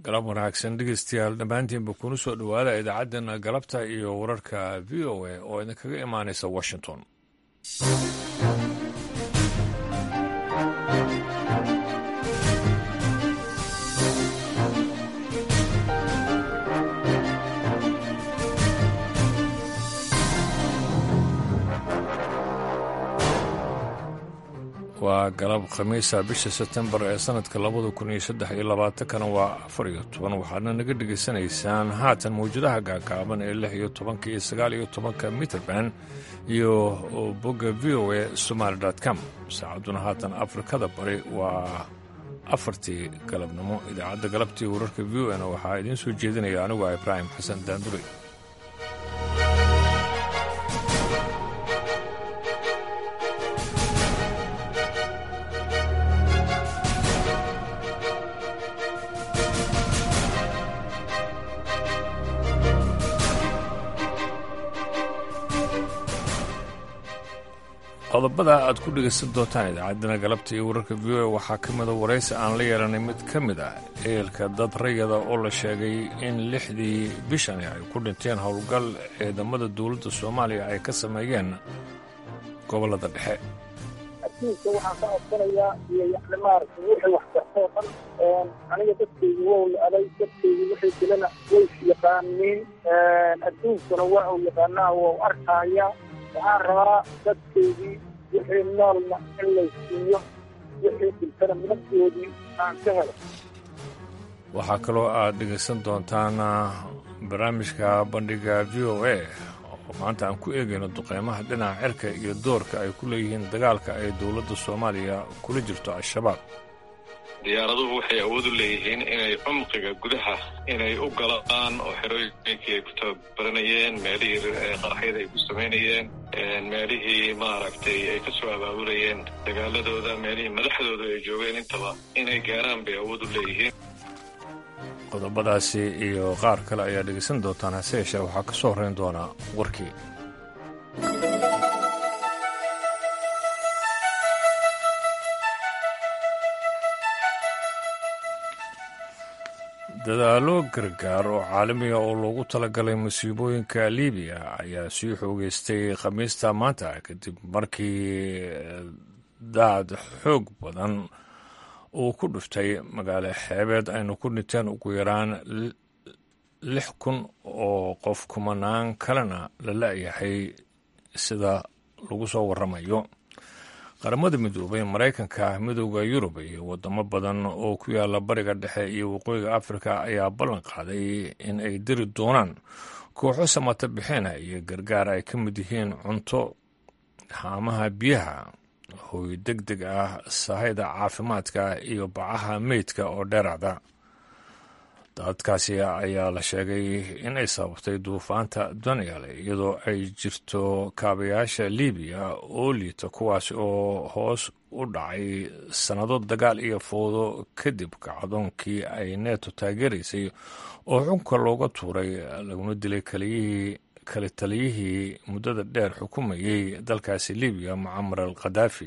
galab wanaagsan dhegeystayaal dhammaantiinba kuna soo dhowaada idaacaddeenna galabta iyo wararka v o a oo idinkaga imaanaysa washington waa galab khamiisa bisha sebtembar ee sanadka labada kun iyo saddex iyo labaatankana waa afar iyo toban waxaadna naga dhegaysanaysaan haatan mawjadaha gaagaaban ee lix iyo tobanka iyo sagaal iyo tobanka mitrband iyo bogga v o a somaali com saacadduna haatan afrikada bari waa afartii galabnimo idaacadda galabtii wararka v o na waxaa idiin soo jeedinaya anigu ah ibraahim xasan daandure qodobada aad ku dhegaysan doontaan idaacaddana galabta iyo wararka v o a waxaa ka mida waraysi aan la yeelanay mid ka mid ah eelka dad rayada oo la sheegay in lixdii bishani ay ku dhinteen howlgal ciidamada dowladda soomaaliya ay ka sameeyeen gobollada dhexe adduunka waxaan ka codsanayaa iyo yani maaragtay wixii wax kartoo dhan aniga dadkaygu wow la-aday dadkaygu wixii dilana way yaqaaniin adduunkuna waa uu yaqaanaa wou arkaaya waxaan rabaa dadkaydii wixii noolna in lay siiyo wixii diltana naftoodii aan ka helo waxaa kaloo aad dhegaysan doontaan barnaamijka bandhiga v o a oo maanta aan ku eegayno duqeymaha dhinaca cirka iyo doorka ay ku leeyihiin dagaalka ay dowladda soomaaliya kula jirto al-shabaab diyaaraduhu waxay awood u leeyihiin inay cumqiga gudaha inay u galaan oo xerooyinkii ay ku tababaranayeen meelihii qaraxyada ay ku samaynayeen meelihii maaragtay ay ka soo abaabulayeen dagaaladooda meelihii madaxdooda ay joogeen intaba inay gaaraan bay awood u leeyihiin qodobadaasi iyo qaar kale ayaa dhegaysan doontaan hase yeeshee waxaa ka soo horrayn doonaa warkii dadaallo gargaar oo caalamiga oo loogu talagalay masiibooyinka libiya ayaa sii xoogeystay khamiista maanta kadib markii daad xoog badan uu ku dhuftay magaalo xeebeed aynu ku dhinteen ugu yaraan lix kun oo qof kumanaan kalena la la-yahay sida lagu soo waramayo qaramada midoobay maraykanka midooda yurub iyo wadamo badan oo ku yaala bariga dhexe iyo waqooyiga afrika ayaa ballan qaaday in ay diri doonaan kooxo samata bixina iyo gargaar ay ka mid yihiin cunto haamaha biyaha hooy deg deg ah sahayda caafimaadka iyo bacaha meydka oo dheeracda dadkaasi ayaa la sheegay in ay sababtay duufaanta daniel iyadoo ay jirto kaabayaasha libiya oo liita kuwaasi oo hoos u dhacay sannado dagaal iyo foodo kadib kacdoonkii ay neeto taageeraysay oo xunka looga tuuray laguna dilay kaliyihii kale taliyihii muddada dheer xukumayey dalkaasi libiya mucamar al khadaafi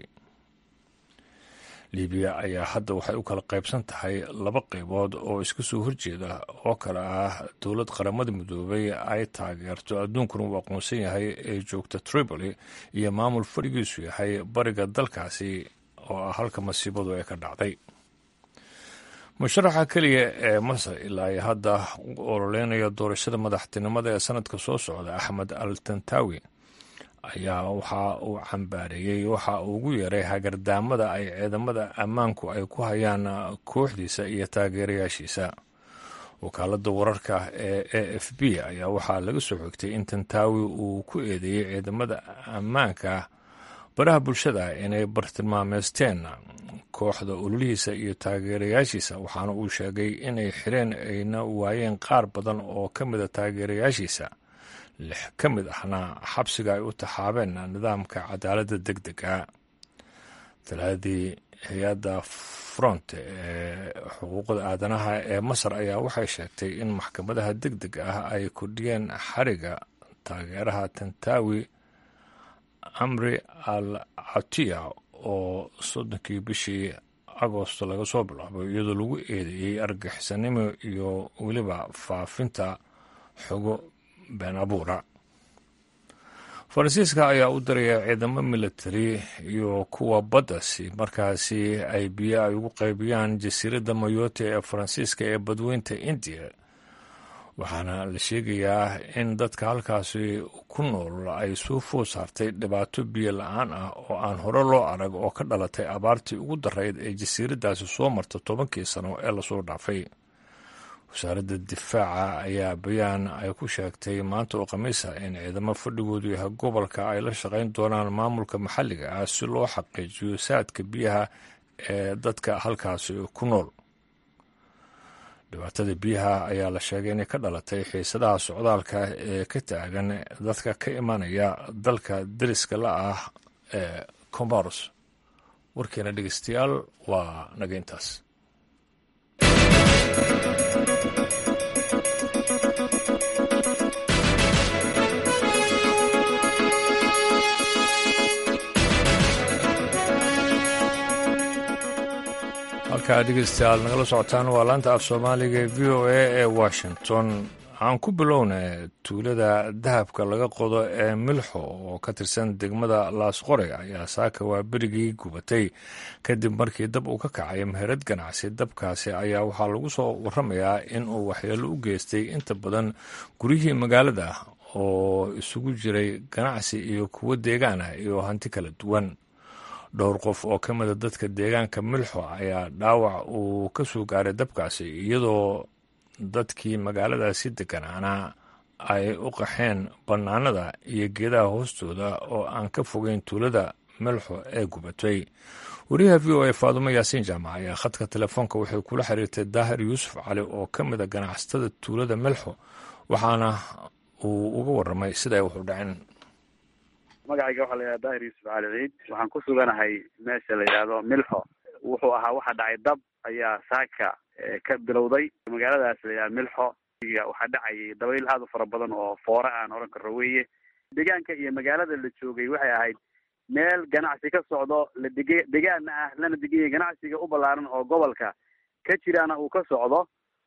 libiya ayaa hadda waxay u kala qaybsan tahay laba qaybood oo iska soo horjeeda oo kale ah dowlad qaramada midoobay ay taageerto adduunkuna uu aqoonsan yahay ee joogta tripoli iyo maamul fadhigiisu yahay bariga dalkaasi oo ah halka masiibadu ay ka dhacday musharaxa keliya ee masar ilaa ay hadda u ololeynaya doorashada madaxtinimada ee sanadka soo socda axmed al tantawi ayaa waxa uu cambaareeyey waxa uu ugu yeeray hagardaamada ay ciidamada ammaanku ay ku hayaan kooxdiisa iyo taageerayaashiisa wakaaladda wararka ee a f b ayaa waxaa laga soo xigtay in tantaawi uu ku eedeeyey ciidamada ammaanka baraha bulshada inay bartilmaameysteen kooxda ololihiisa iyo taageerayaashiisa waxaana uu sheegay inay xireen ayna waayeen qaar badan oo ka mida taageerayaashiisa lix ka mid ahna xabsiga ay u taxaabeen nidaamka cadaaladda deg dega talaadii hay-adda front ee xuquuqda aadanaha ee masar ayaa waxay sheegtay in maxkamadaha deg deg ah ay kordhiyeen xariga taageeraha tantawi amri al catiya oo soddonkii bishii agosto laga soo bilaabo iyadoo lagu eedeeyey argixisannimo iyo weliba faafinta xogo been abuura faransiiska ayaa u diraya ciidamo militari iyo kuwa badda si markaasi ay biyo ay ugu qaybiyaan jasiiradda mayote ee faransiiska ee badweynta indiya waxaana la sheegayaa in dadka halkaasi ku nool ay soo food saartay dhibaato biyo la-aan ah oo aan hore loo arag oo ka dhalatay abaartii ugu darayd ee jasiiraddaasi soo marta tobankii sano ee lasoo dhaafay wasaaradda difaaca ayaa bayaan ay ku sheegtay maanta oo khamiisa in ciidamo fadhigoodu yahay gobolka ay la shaqayn doonaan maamulka maxalliga ah si loo xaqiijiyo saadka biyaha ee dadka halkaasi ku nool dhibaatada biyaha ayaa la sheegay inay ka dhalatay xiisadaha socdaalka ee ka taagan dadka ka imanaya dalka deriska la ah ee comoros warkeena dhegeystayaal waa naga intaas halkaa dhegeystayaal nagala socotaan waa laanta af soomaaliga ee v o a ee washington aan ku bilowna tuulada dahabka laga qodo ee milxo oo ka tirsan degmada laasqore ayaa saaka waa berigii gubatay kadib markii dab uu ka kacay meherad ganacsi dabkaasi ayaa waxaa lagu soo waramayaa in uu waxyeelo u geystay inta badan guryihii magaalada oo isugu jiray ganacsi iyo kuwo deegaan ah iyo hanti kala duwan dhowr qof oo ka mida dadka deegaanka milxo ayaa dhaawac uu ka soo gaaray dabkaasi iyadoo dadkii magaaladaasi deganaana ay u qaxeen bannaanada iyo geedaha hoostooda oo aan ka fogeyn tuulada milxo ee gubatay wariyaha v o a faadumo yaasiin jaamac ayaa khadka telefoonka waxay kula xiriirtay daahir yuusuf cali oo ka mida ganacsatada tuulada milxo waxaana uu uga waramay sida ay wax u dhaceen magacayga waxaa la yidhahda daahir yuusuf cali ciid waxaan ku suganahay meesha la yidhaahdo milxo wuxuu ahaa waxa dhacay dab ayaa saaka ka bilowday magaaladaas la yidhahda milxo waxaa dhacayay dabayl aada u fara badan oo foore aan oran karro weeye deegaanka iyo magaalada la joogay waxay ahayd meel ganacsi ka socdo la dege degaana ah lana deganyay ganacsiga u ballaaran oo gobolka ka jiraana uu ka socdo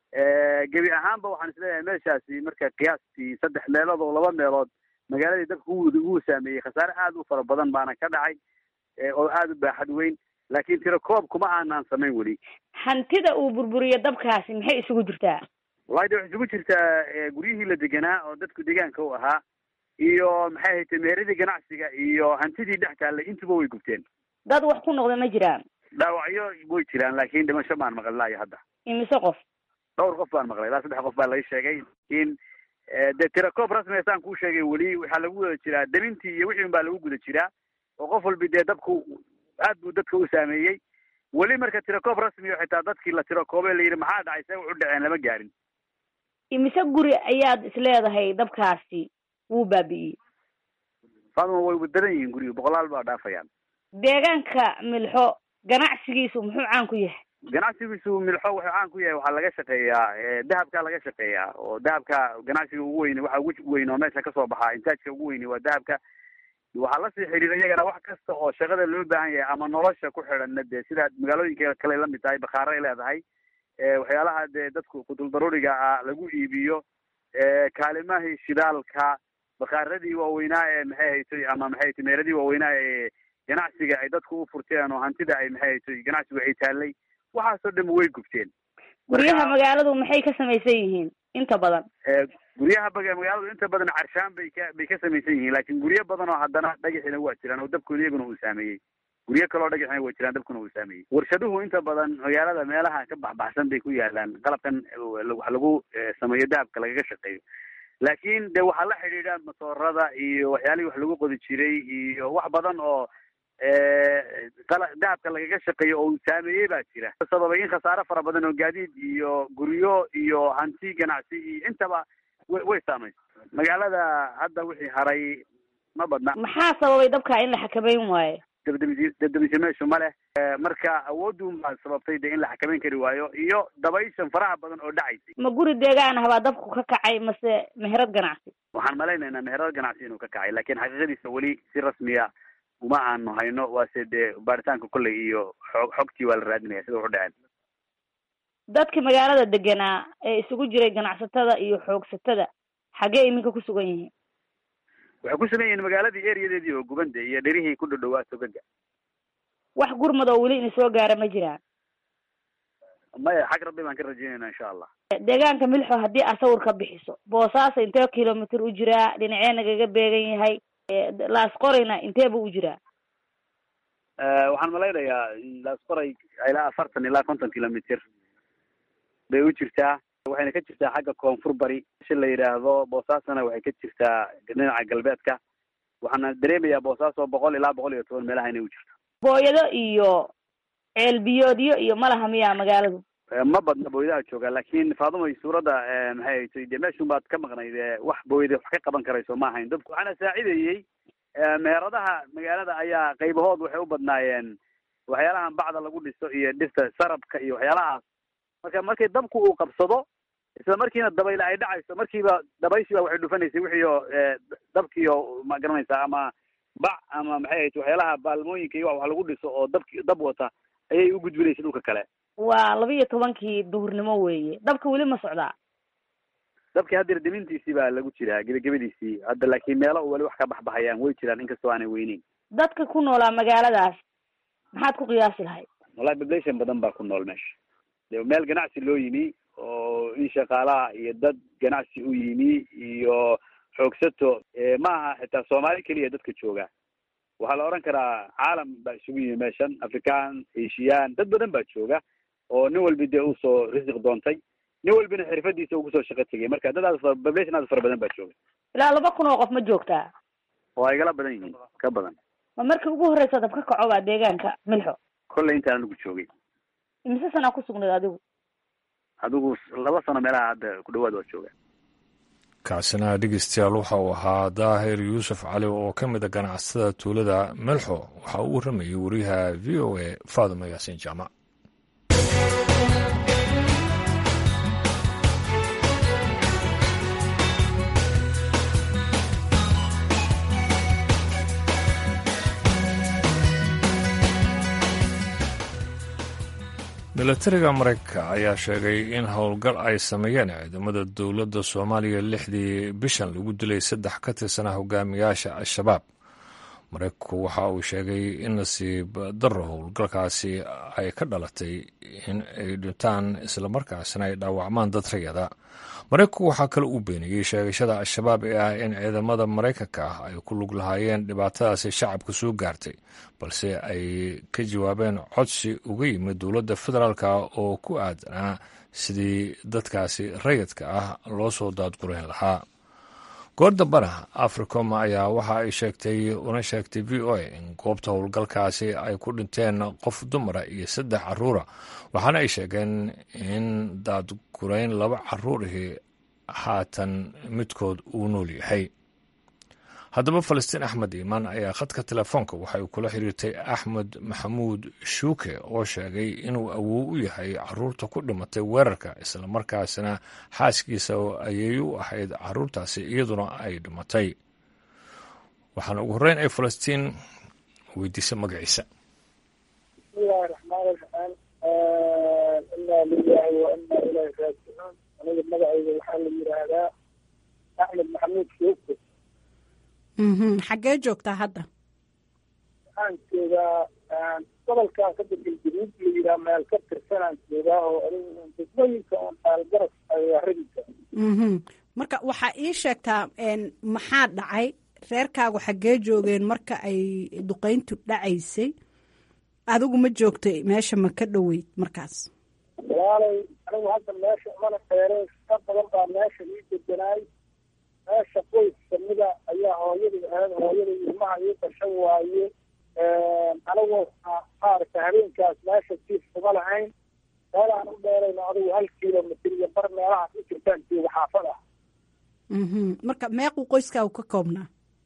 gebi ahaanba waxaan isleeyahay meeshaasi marka qiyaastii saddex meelood oo laba meelood magaaladii dabka wuu saameeyey khasaare aada u fara badan baana ka dhacay oo aada u baaxad weyn laakiin tiro koob kuma aanaan samayn weli hantida uu burburiyo dabkaasi maxay isugu jirtaa wallahi de waxay isugu jirtaa guryihii la deganaa oo dadku deegaanka u ahaa iyo maxay haytay meeradii ganacsiga iyo hantidii dhex taallay intuba way gubteen dad wax ku noqda ma jiraan dhaawacyo way jiraan laakiin dhimasho baan maqli lahayo hadda imise qof dhowr qof baan maqlay ilaa saddex qof baa laga sheegay laakiin dee tirakoob rasmiga saan kuu sheegay weli waxaa lagu wada jiraa damintii iyo wixii un baa lagu guda jiraa oo qof walbi dee dabku aad buu dadka u saameeyey weli marka tirakoob rasmiga xitaa dadkii la tirakoobe la yidhi maxaa dhacay see wax u dhaceen lama gaarin imise guri ayaad isleedahay dabkaasi wuu baabi'iyey faaduma way wadadan yihiin guriga boqolaal baa dhaafayaan deegaanka milxo ganacsigiisu muxuu caan ku yahay ganacsigiisu milxo wuxuu caan ku yahay waxaa laga shaqeeyaa dahabka laga shaqeeyaa oo dahabka ganacsiga ugu weyn waxa ugu weyn oo meesha kasoo baxaa intaajka ugu weyni waa dahabka waxaa lasii xiriira iyagana wax kasta oo shaqada loo baahan yahay ama nolosha ku xidhanna dee sida magaalooyinka kale lamid tahay bakhaaro ay leedahay waxyaalaha dee dadku kudul daruuriga ah lagu iibiyo kaalimahii shidaalka bakhaaradii waaweynaa ee maxay haytay ama maxay haytay meeradii waaweynaa ee ganacsiga ay dadku u furteen oo hantida ay maxay haytay ganacsigu ay taallay waxaasoo dhan way gubteen guryaha magaaladu maxay ka samaysan yihiin inta badan guryaha magaaladu inta badan carshaan bay ka bay ka samaysan yihiin laakiin guryo badan oo haddana dhagaxina waa jiraan oo dabkooda iyaguna uu saameeyey guryo kaloo dhagaxina waa jiraan dabkuna uu saameeyey warshaduhu inta badan magaalada meelaha ka baxbaxsan bay ku yaalaan qalabkan wax lagu sameeyo dahabka lagaga shaqeeyo laakiin de waxaa la xidhiidha masoorada iyo waxyaalihii wax lagu qodi jiray iyo wax badan oo dahabka lagaga shaqeeyo oo uu saameeyey baa jira sababay in khasaare fara badan oo gaadiid iyo guryo iyo hanti ganacsi iyo intaba way way saamaysa magaalada hadda wixii haray ma badna maxaa sababay dabka in la xakameyn waayo dabdabis dabdabisyo meeshu ma leh marka awoodun baa sababtay de in la xakameyn kari waayo iyo dabayshan faraha badan oo dhacaysay ma guri deegaan ah baa dabku ka kacay mase meherad ganacsi waxaan malaynaynaa meherad ganacsi inuu ka kacay laakiin xaqiiqadiisa weli si rasmiya uma aanu hayno waase dee baaritaanka kolley iyo xog xogtii waa la raadinaya sida wuxu dhaceen dadka magaalada deganaa ee isugu jiray ganacsatada iyo xoogsatada xaggee iminka ku sugan yihiin waxay ku sugan yihiin magaaladii ereyadeedii oo gubande iyo dherihii ku dhadhowaa togaga wax gurmad oo weli ina soo gaara ma jiraan maya xag rabbi baan ka rajeynayna insha allah deegaanka milxo haddii aad sawir ka bixiso boosaaso intee kilomitr u jiraa dhinacee nagaga beegan yahay laasqorayna intee buu u jiraa waxaan malaynayaa laasqoray ilaa afartan ilaa konton kilomitr bay u jirtaa waxayna ka jirtaa xagga koonfur bari si la yidhaahdo boosaasona waxay ka jirtaa dhinaca galbeedka waxaana dareemayaa boosaaso boqol ilaa boqol iyo toban meelaha inay u jirto booyado iyo ceelbiyoodyo iyo malaha miyaa magaaladu ma badna booyadaha jooga laakin faadumay suuradda maxay tay de meeshun baad ka maqnayd wax booyada wax ka qaban karayso ma ahayn dadku waxaana saacidayey meheradaha magaalada ayaa qaybahood waxay u badnaayeen waxyaalahan bacda lagu dhiso iyo dhirta sarabka iyo waxyaalahaas marka markay dabku uu qabsado isla markiina dabayl ay dhacayso markiiba dabayshiiba waxay dhufanaysay wixii oo dabkiio ma garanaysaa ama bac ama maxay ahayd waxyaalaha baalmooyinka iyo wax lagu dhiso oo dabki dab wata ayay u gudbinaysay dhulka kale waa laba iyo tobankii duhurnimo weeye dabka weli ma socdaa dabkii haddeer demintiisii baa lagu jiraa gebagabadiisii hadda laakiin meelo weli wax ka baxbaxayaan way jiraan inkastoo aanay weyneyn dadka ku noolaa magaaladaas maxaad ku qiyaasi lahayd wallahi population badan baa ku nool meesha de meel ganacsi loo yimi oo in shaqaalaha iyo dad ganacsi u yimi iyo xoogsato ma aha xitaa soomaali keliya dadka jooga waxaa la odhan karaa caalam baa isugu yimi meeshan african asian dad badan baa jooga oo nin walbi dee usoo risiq doontay nin walbina xirfadiisa ugu soo shaqo tegay marka dad aad population aad fara badan baa jooga ilaa laba kun oo qof ma joogtaa waa igala badan yihiin ka badan ma markii ugu horreysa dab ka kaco baa deegaanka milxo kolley intaan anigu joogay imise sanaa ku sugnayd adigu adigu laba sano meelaha hadda ku dhawaad waa jooga kacsina dhegeystayaal waxa uu ahaa daahir yuusuf cali oo ka mid a ganacsatada tuulada melxo waxa uu waramayay wariyaha v o a faaduma yaasiin jaamac milatariga maraykanka ayaa sheegay in howlgal ay sameeyeen ciidamada dowladda soomaaliya lixdii bishan lagu dilay saddex ka tirsanaa hogaamiyaasha al-shabaab maraykanku waxa uu sheegay in nasiib darro howlgalkaasi ay ka dhalatay in ay dhintaan islamarkaasina ay dhaawacmaan dad rayada maraykanku waxaa kale uu beeniyey sheegashada al-shabaab ee ah in ciidamada maraykanka ah ay ku lug lahaayeen dhibaatadaasi shacabka soo gaartay balse ay ka jawaabeen codsi uga yimid dowladda federaalka oo ku aadanaa sidii dadkaasi rayidka ah loo soo daadgurayn lahaa goor dambana africom ayaa waxa ay sheegtay una sheegtay v o a in goobta howlgalkaasi ay ku dhinteen qof dumara iyo saddex caruura waxaana ay sheegeen in daadgurayn laba caruurihii haatan midkood uu nool yahay haddaba falastiin axmed iimaan ayaa khadka telefoonka waxay kula xiriirtay axmed maxamuud shuuke oo sheegay inuu awow u yahay caruurta ku dhimatay weerarka islamarkaasina xaaskiisa ayay u ahayd caruurtaasi iyaduna ay dhimatay waxaana ugu horreyn ay falastiin weydiisay magaciisa bismillahi raxmaani raxiim inaa lilahi wa inaa ilahi raajicuun aniga magacayga waxaa la yidhaahdaa axmed maxamuud shuuke xaggee joogtaa hadda waxaan joogaa gobolkan ka degan januud la yidhaha meel ka tirsanaan joogaa oo degmooyinka oon aalgaras ayaaradiisa marka waxaa ii sheegtaa maxaa dhacay reerkaagu xaggee joogeen marka ay duqeyntu dhacaysay adigu ma joogtay meesha ma ka dhoweyd markaas walaalay anigu hadda meesha umana dheereen ka badan baa meesha ii deganaay meesha qoys kamida ayaa hooyadii ahayd hooyada ilmaha ii dhashan waaye anigu maaragta habeenkaas meesha jiif kuma lahayn meelaan u dheerayno adigu hal kilomitr iyo bar meelahaas u jirtaan jooga xaafada marka meequu qoyskaagu ka koobnaa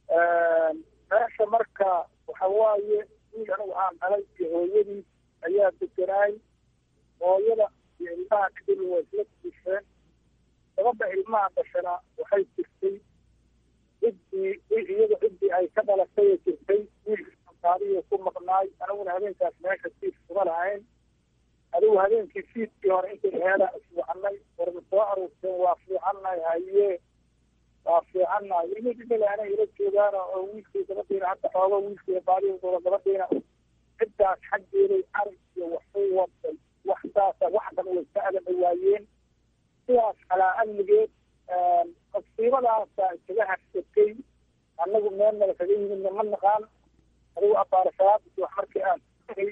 meesha marka waxa waaye wiil anigu aan dhalay iyo hooyadii ayaa deganaay hooyada iyo ilmaha kadib waa isla jiifeen gabadha ilmaha dhashana waxay jirtay ciddii iyada ciddii ay ka dhalatay jirtay wiilka qaadiyo ku maqnaay aniguna habeenkaas meesha fiid kuma lahayn adigu habeenkii fiidkii hore intay heeda iswacanay warma soo aruurteen waa fiicannahay haye waa fiicannahay ilmi dhimalaana ila joogaan oo wiilkii gabadhiina hadda xoogo wiilkii baadiyadooda gabadhiina ciddaas xaggeeday arag iyo waxu waday wax saasa wax dhan way ka adan dhawaayeen sidaas calaa amnigeed masiibadaasa isaga harsatay annagu meel nala kaga yimidna ma naqaan adigu abaare salaadisi wax markii aan tagay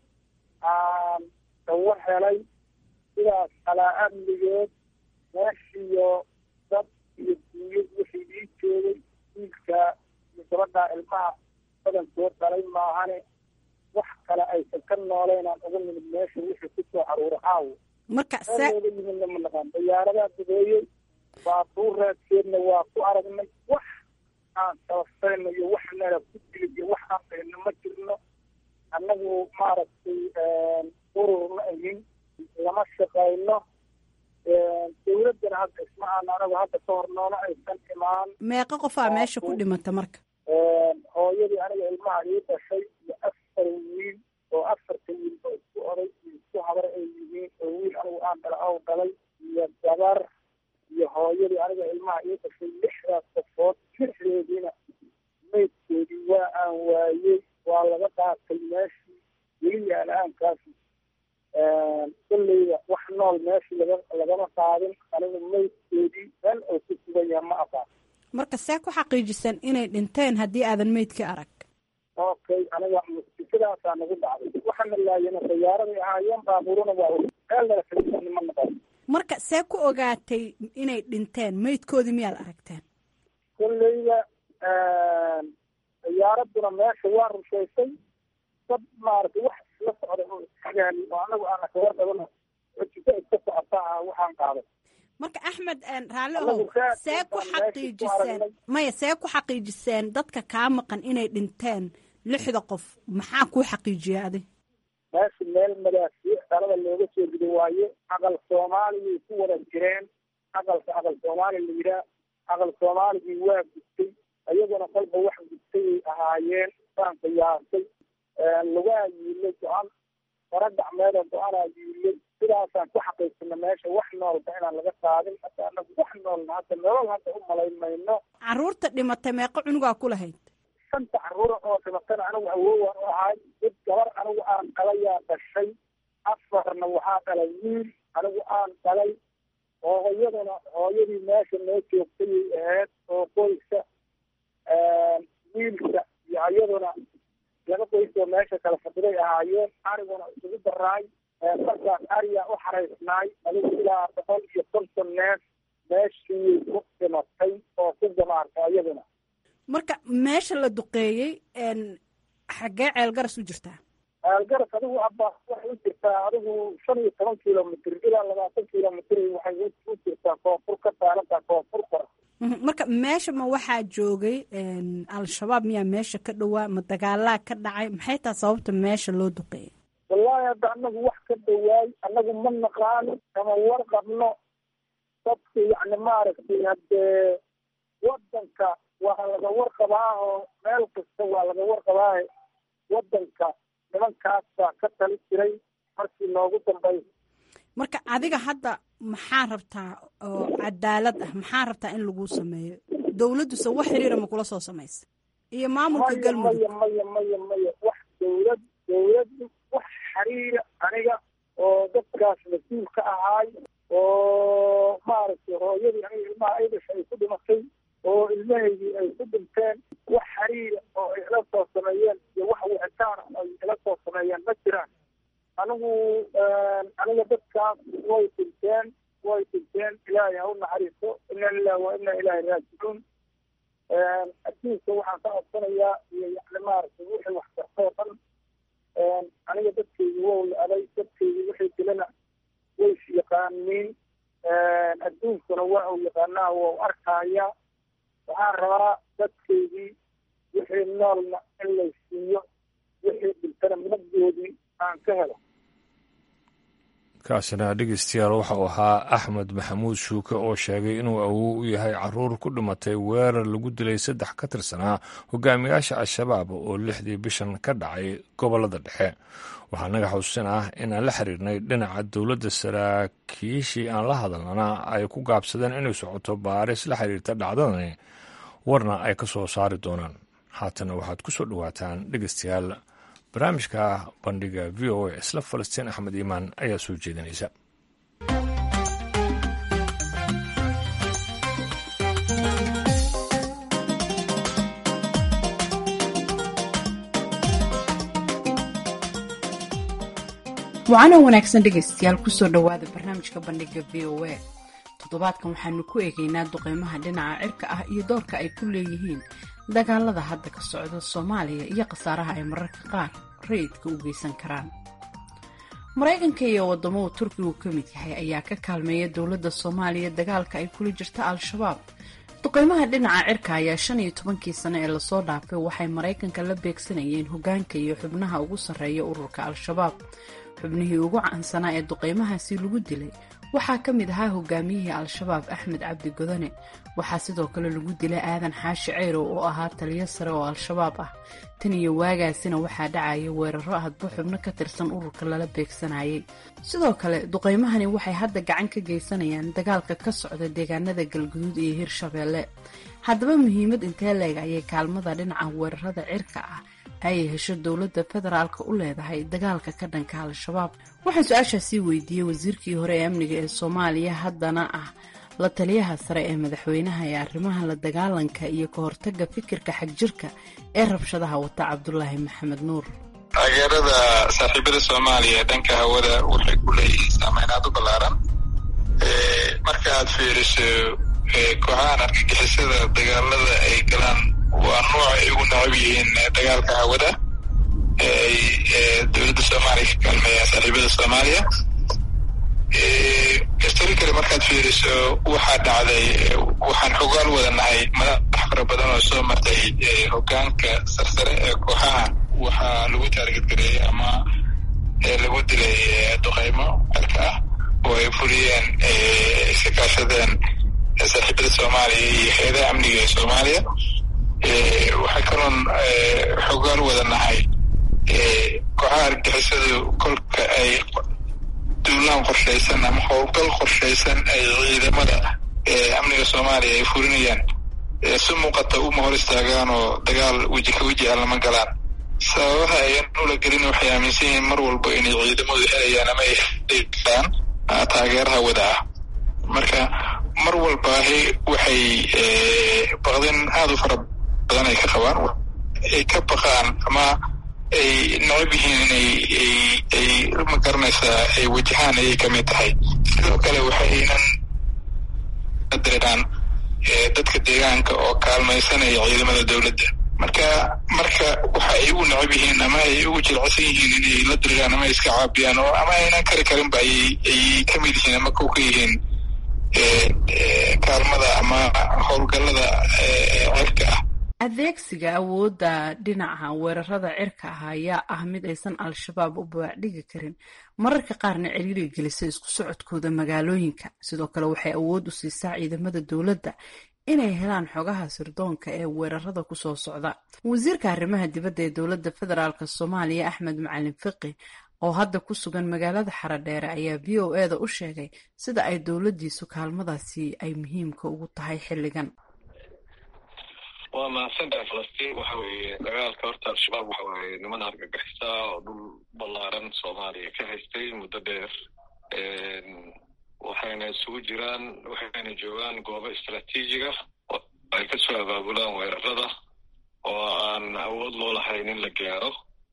aan dawo helay sidaas calaa amnigeed meeshiyo dad iyo duunyad wixii ii joogay wiilka iyo gabadhaa ilmaha badankood dhalay maahane wax kale aysan ka nooleynaan uga nimid meesha wixii kusoo caruura caawo marka meelooga yimidna ma naqaan dayaaradaa dubeeyey baabuur raadkeedna waa ku aragnay wax aan sababsayno iyo wax nala ku dilid iyo wax aan qayno ma jirno annagu maaragtay urur ma ahin lama shaqayno dawladdana hadda isma aan anagu hadda ka hor noona aysan imaan meeqa qofaa meesha ku dhimata marka hooyadii aniga ilmaha ii dhashay iyo afar wiil oo afarta wiilba isku oday iyo isku habar ay yihiin oo wiil anigu aan dhala ow dhalay iyo gabar iyo hooyadii aniga ilmaha ii dhashay lixdaas qofood lixdeediina maydkoodii waa aan waayey waa laga qaatay meeshii weli yaala-aankaasi kolleyda wax nool meeshii laga lagama qaadin anigu maydkoodii meel oo ku sugan yaha ma aqaan marka see ku xaqiijisan inay dhinteen haddii aadan meydka arag okay aniga musikadaasaa nagu dhacday waxaana laayana dayaaraday ahaayeen baabuuruna waa meel nala kaga ma naqan marka see ku ogaatay inay dhinteen meydkoodii miyaad aragteen kolleyda diyaaraduna meesha waa rushaysay dad maaragtay wax isla socday oo isxagaali oo anagu aana kaga qabano ojika iska socota ah waxaan qaaday marka axmed raalli ohow see ku xaqiijiseen maya see ku xaqiijiseen dadka kaa maqan inay dhinteen lixda qof maxaa kuu xaqiijiya adi meesha meel madaasiic dhalada looga soo rido waaye aqal soomaaliyay ku wada jireen aqalka aqal soomaali la yidhaah aqal soomaaligii waa gudtay iyaguna kolba wax gudtay ay ahaayeen saan qiyaasay lugaa yiilay go-an fara gacmeedoo go-anaa yiilay sidaasaan ku xaqiirsana meesha wax noolba inaan laga qaadin hadda anagu wax noolna hadda nolol hadda u malayn mayno caruurta dhimatay meeqo cunugaa ku lahayd shanta caruura oo dhimatana anigu awoowaan u ahay mid gabar anigu aan dhalayaa dhashay afarna waxaa dhalay wiil anigu aan dhalay hooyaduna hooyadii meesha noo joogtayay ahayd oo qoyska wiilka iyo iyaduna laba qoys oo meesha kala fadhiday ahaayeen ariguna isugu daraay markaas ariyaa u xaraysnaay adigu ilaa boqol iyo konton neef meeshii ku dhimatay oo ku gamaartay iyaduna marka meesha la duqeeyey xaggee ceelgaras u jirtaa ceelgaras adigu abba waxay u jirtaa adigu shan iyo toban kilomitr ilaa labaatan kilomitr waxay u jirtaa koonfur ka taalantaa koonfur kora marka meesha ma waxaa joogay al-shabaab miyaa meesha ka dhowaa ma dagaalaa ka dhacay maxay taha sababta meesha loo duqeeyay wallaahi hadda anagu wax ka dhawaay anagu ma naqaano kama warqabno dadka yacni maaragtay haddee wadanka waa laga warqabaa oo meel kasta waa laga warqabaa wadanka nimankaas baa ka tali jiray markii noogu dambaysa marka adiga hadda maxaa rabtaa oo cadaalad ah maxaa rabtaa in lagu sameeyo dawladduse wax xiriira ma kula soo samaysa iyo maamulka maya galmudug maya maya maya maya wax dawlad dawladdu wax xiriira aniga oo dadkaas mas-uul ka ahaay oo maaragtay hooyadii aniga ilmaha ay dhashay ay ku dhimatay oo ilmahaydii ay ku dhinteen wax xiriira oo ay ila soo sameeyeen iyo wax wicitaan ay ila soo sameeyeen ma jiraan anigu aniga dadkaas way dhinteen way dhinteen ilaahay ha u naxariiso ina lilah wa ina ilaahi raajicuun adduunka waxaan ka codsanayaa iyo yani maaragtay wixii wax kartoo dhan aniga dadkaygi wow la aday dadkaygi wixii dilana way is yaqaaniin adduunkuna waa uu yaqaanaa waa arkaya waxaan rabaa dadkaygii wixii noolna in lay siiyo wixii dhintana midnagoodii aan ka helo kaasina dhegeystayaal waxa uu ahaa axmed maxamuud shuuke oo sheegay inuu awow u yahay caruur ku dhimatay weerar lagu dilay saddex ka tirsanaa hogaamiyaasha al-shabaab oo lixdii bishan ka dhacay gobolada dhexe waxaa naga xusuusin ah in aan la xiriirnay dhinaca dowladda saraakiishii aan la hadalnana ay ku gaabsadeen inay socoto baaris la xiriirta dhacdadani warna ay ka soo saari doonaan haatana waxaad ku soo dhowaataan dhegeystayaal barnaamijka bandhiga v o a isla falastiin axmed iimaan ayaa soo jeedinaysa wacanoo wanaagsan dhegaystayaal kusoo dhowaada barnaamijka bandhiga v o a toddobaadkan waxaanu ku eegaynaa duqeymaha dhinaca cirka ah iyo doorka ay ku leeyihiin dagaalada hadda ka socda soomaaliya iyo khasaaraha ay mararka qaar rayidka u geysan karaan maraykanka iyo wadamo uu turkigu ka mid yahay ayaa ka kaalmeeya dowladda soomaaliya dagaalka ay kula jirta al-shabaab duqeymaha dhinaca cirka ayaa shan iyo tobankii sano ee lasoo dhaafay waxay maraykanka la beegsanayeen hogaanka iyo xubnaha ugu sarreeya ururka al-shabaab xubnihii ugu caansanaa ee duqeymahaasi lagu dilay waxaa ka mid ahaa hogaamiyihii al-shabaab axmed cabdi godane waxaa sidoo kale lagu dilay aadan xaashi ceyrow oo ahaa taliyo sare oo al-shabaab ah tan iyo waagaasina waxaa dhacaya weeraro hadba xubno ka tirsan ururka lala beegsanayay sidoo kale duqeymahani waxay hadda gacan ka geysanayaan dagaalka ka socda deegaanada galguduud iyo hirshabeelle haddaba muhiimad intee leeg ayay kaalmada dhinaca weerarada cirka ah ayay hesho dowladda federaalka u leedahay dagaalka ka dhanka al-shabaab waxaan su-aashaasii weydiiyey wasiirkii hore ee amniga ee soomaaliya haddana ah la taliyaha sare ee madaxweynaha ee arrimaha la dagaalanka iyo ka hortaga fikirka xagjirka ee rabshadaha wata cabdulaahi maxamed nuur taageerada saaxiibada soomaaliya ee dhanka hawada waxay ku leeyihiin saameyn aad u ballaaran marka aad fiiriso kooxahan argagixisada dagaalada ay galaan waa nooc ay ugu necab yihiin dagaalka hawada ee ay dowladda soomaaliya ka kaalmeeyaan saaxiibada soomaaliya historically markaad fiiriso waxaa dhacday waxaan xogaal wadanahay madax fara badan oo soo martay hogaanka sarsare ee kooxaha waxaa lagu taargetgareeyey ama lagu dilay duqeymo cirka ah oo ay fuliyeen iska kaashadeen saaxiibada soomaaliya iyo hay-adaha amniga ee soomaaliya waxay kaloon xogaal wadanahay kooxaha argixisadu kolka ay duulaan qorshaysan ama howlgal qorshaysan ay ciidamada amniga soomaaliya ay fulinayaan si muuqata uma hor istaagaan oo dagaal weji ka weji ah lama galaan sababaha ayan ula gelin waxay aaminsan yihiin mar walba inay ciidamadu helayaan ama ay helaan taageeraha wada ah marka mar walbaahi waxay baqdin aada u fara badan ay ka qabaan ay ka baqaan ama ay necab yihiin inay ay ma garanaysaa ay wajahaan ayay ka mid tahay sidoo kale waxaynan dareeraan dadka deegaanka oo kaalmaysanaya ciidamada dowladda marka marka waxa ay ugu necab yihiin ama ay ugu jilcsan yihiin inay la diriraan ama ay iska caabiyaan oo ama aynan kari karinba ayay ay ka mid yihiin ama kow ka yihiin kaalmada ama howlgallada cirka ah adeegsiga awoodda dhinaca weerarada cirka ah ayaa ah mid aysan al-shabaab u baacdhigi karin mararka qaarna ciriiri gelisa isku socodkooda magaalooyinka sidoo kale waxay awood u siisaa ciidamada dowladda inay helaan xogaha sirdoonka ee weerarada kusoo socda wasiirka arrimaha dibadda ee dowladda federaalk soomaaliya axmed macalin fiqi oo hadda ku sugan magaalada xaradheere ayaa v o e da u sheegay sida ay dowladdiisu kaalmadaasi ay muhiimka ugu tahay xilligan waa mahadsantahay falastiin waxa weeye dagaalka horta al-shabaab waxa weeye niman argagixisa oo dhul ballaaran soomaaliya ka haystay muddo dheer waxayna isugu jiraan waxayna joogaan goobo istraatiijiga oo ay kasoo abaabulaan weerarada oo aan awood loo lahayn in la gaaro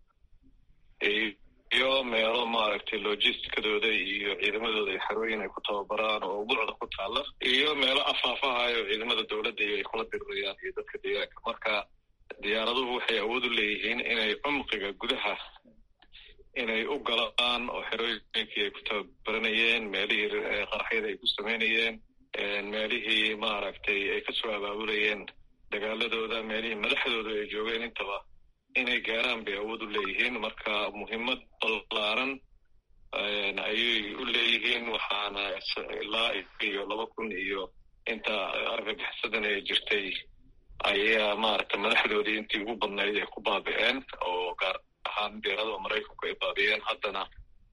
iyo meelo maaragtay logisticadooda iyo ciidamadooda ay xarooyin ay ku tababaraan oo buucda ku taalla iyo meelo afaafahayo ciidamada dowladda iyo ay kula dirirayaan iyo dadka deegaanka marka diyaaraduhu waxay awood u leeyihiin inay cumqiga gudaha inay u galaan oo xerooyinkii ay ku tababaranayeen meelihii qaraxyada ay ku samaynayeen meelihii maaragtay ay kasoo abaabulayeen dagaaladooda meelihii madaxdooda ay joogeen intaba inay gaaraan bay awood u leeyihiin marka muhiimad ballaaran ayay u leeyihiin waxaana ilaa iyo laba kun iyo inta argagixisadan ee jirtay ayaa maaragtay madaxdoodii intii ugu badnayd ay ku baabi'een oo gaar ahaan diyaarada maraykanku ay baabi'een haddana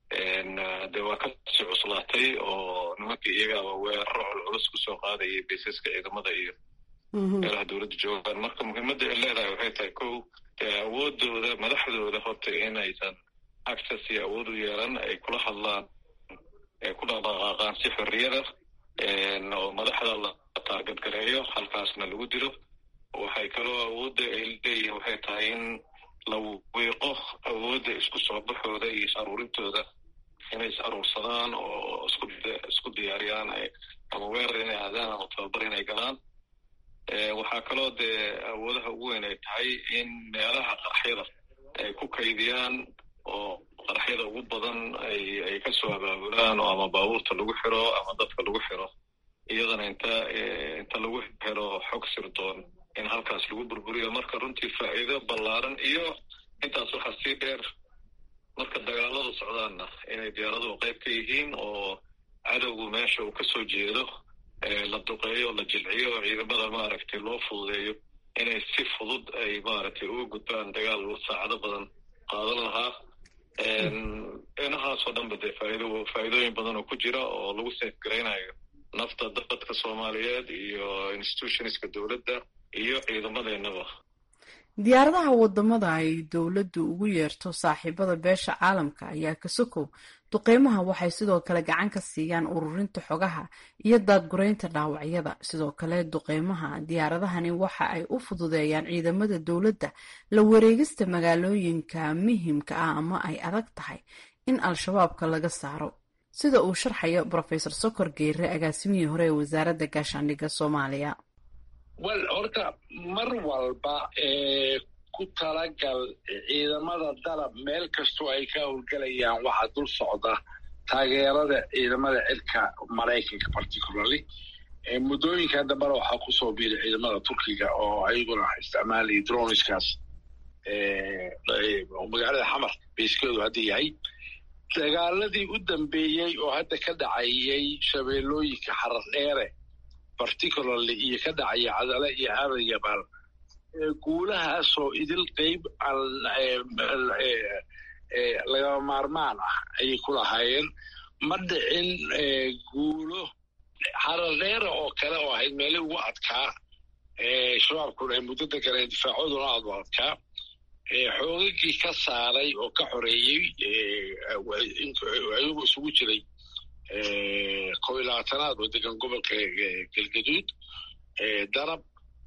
de waa kasii cuslaatay oo nimankii iyagaaba weeraro culculus kusoo qaadayay baysaska ciidamada iyo meelaha dowladda joogaan marka muhiimadda ay leedahay waxay tahay kow dee awoodooda madaxdooda horta inaysan access iyo awood u yeelan ay kula hadlaan ay ku dhaqdhaqaaqaan si xorriyada oo madaxda la taargadgareeyo halkaasna lagu dilo waxay kaloo awoodda ay leeyihin waxay tahay in la wiiqo awoodda isku soo baxooda iyo is aruurintooda inay is aruursadaan oo isku isku diyaariyaan ama weerar inay aadaan ama tababar inay galaan waxaa kaloo dee awoodaha ugu weyn ay tahay in meelaha qaraxyada ay ku kaydiyaan oo qaraxyada ugu badan ay ay kasoo abaabulaan oo ama baabuurta lagu xiro ama dadka lagu xiro iyadana inta inta lagu xiro xog sirdoon in halkaas lagu burburiyo marka runtii faa'iido ballaaran iyo intaas waxaa sii dheer marka dagaaladu socdaanna inay diyaaraduhu qayb ka yihiin oo cadowgu meesha uu kasoo jeedo la duqeeyo la jilciyo oo ciidamada maaragtay loo fududeeyo inay si fudud ay maaragtay uga gudbaan dagaal saacado badan qaadan lahaa inahaasoo dhanba dee faaido faa'iidooyin badan oo ku jira oo lagu seefgaraynayo nafta dadka soomaaliyeed iyo institutionska dowladda iyo ciidamadeennaba diyaaradaha wadamada ay dowladdu ugu yeerto saaxiibada beesha caalamka ayaa ka sokow duqeymaha waxay sidoo kale gacan ka siiyaan ururinta xogaha iyo daadgureynta dhaawacyada sidoo kale duqeymaha diyaaradahani waxa ay u fududeeyaan ciidamada dowladda la wareegista magaalooyinka muhimka ah ama ay adag tahay in al-shabaabka laga saaro sida uu sharxayo rofesor sokor geere agaasimihii hore ee wasaaradda gaashaandhigga soomaaliya wel horta mar walba ku talagal ciidamada dalab meel kastoo ay ka howlgelayaan waxaa dul socda taageerada ciidamada cirka maraykanka particularly muddooyinkan dambena waxaa kusoo biiray ciidamada turkiga oo ayaguna isticmaalaya droniskaas magaalada xamar bayskeedu hadda yahay dagaaladii u dambeeyey oo hadda ka dhacayay shabeellooyinka xarar dheere particularly iyo ka dhacaya cadale iyo aadan yabaal guulahaasoo idil qeyb lagama maarmaan ah ayay ku lahaayeen ma dhicin guulo xarardheera oo kale oo ahayd meelii ugu adkaa shabaabkuna ay muddo deganeen difaacooduna aad u adkaa xoogagii ka saaray oo ka xoreeyey ayagu isugu jiray kow iyo labaatanaad oo degan gobolka galgaduud darab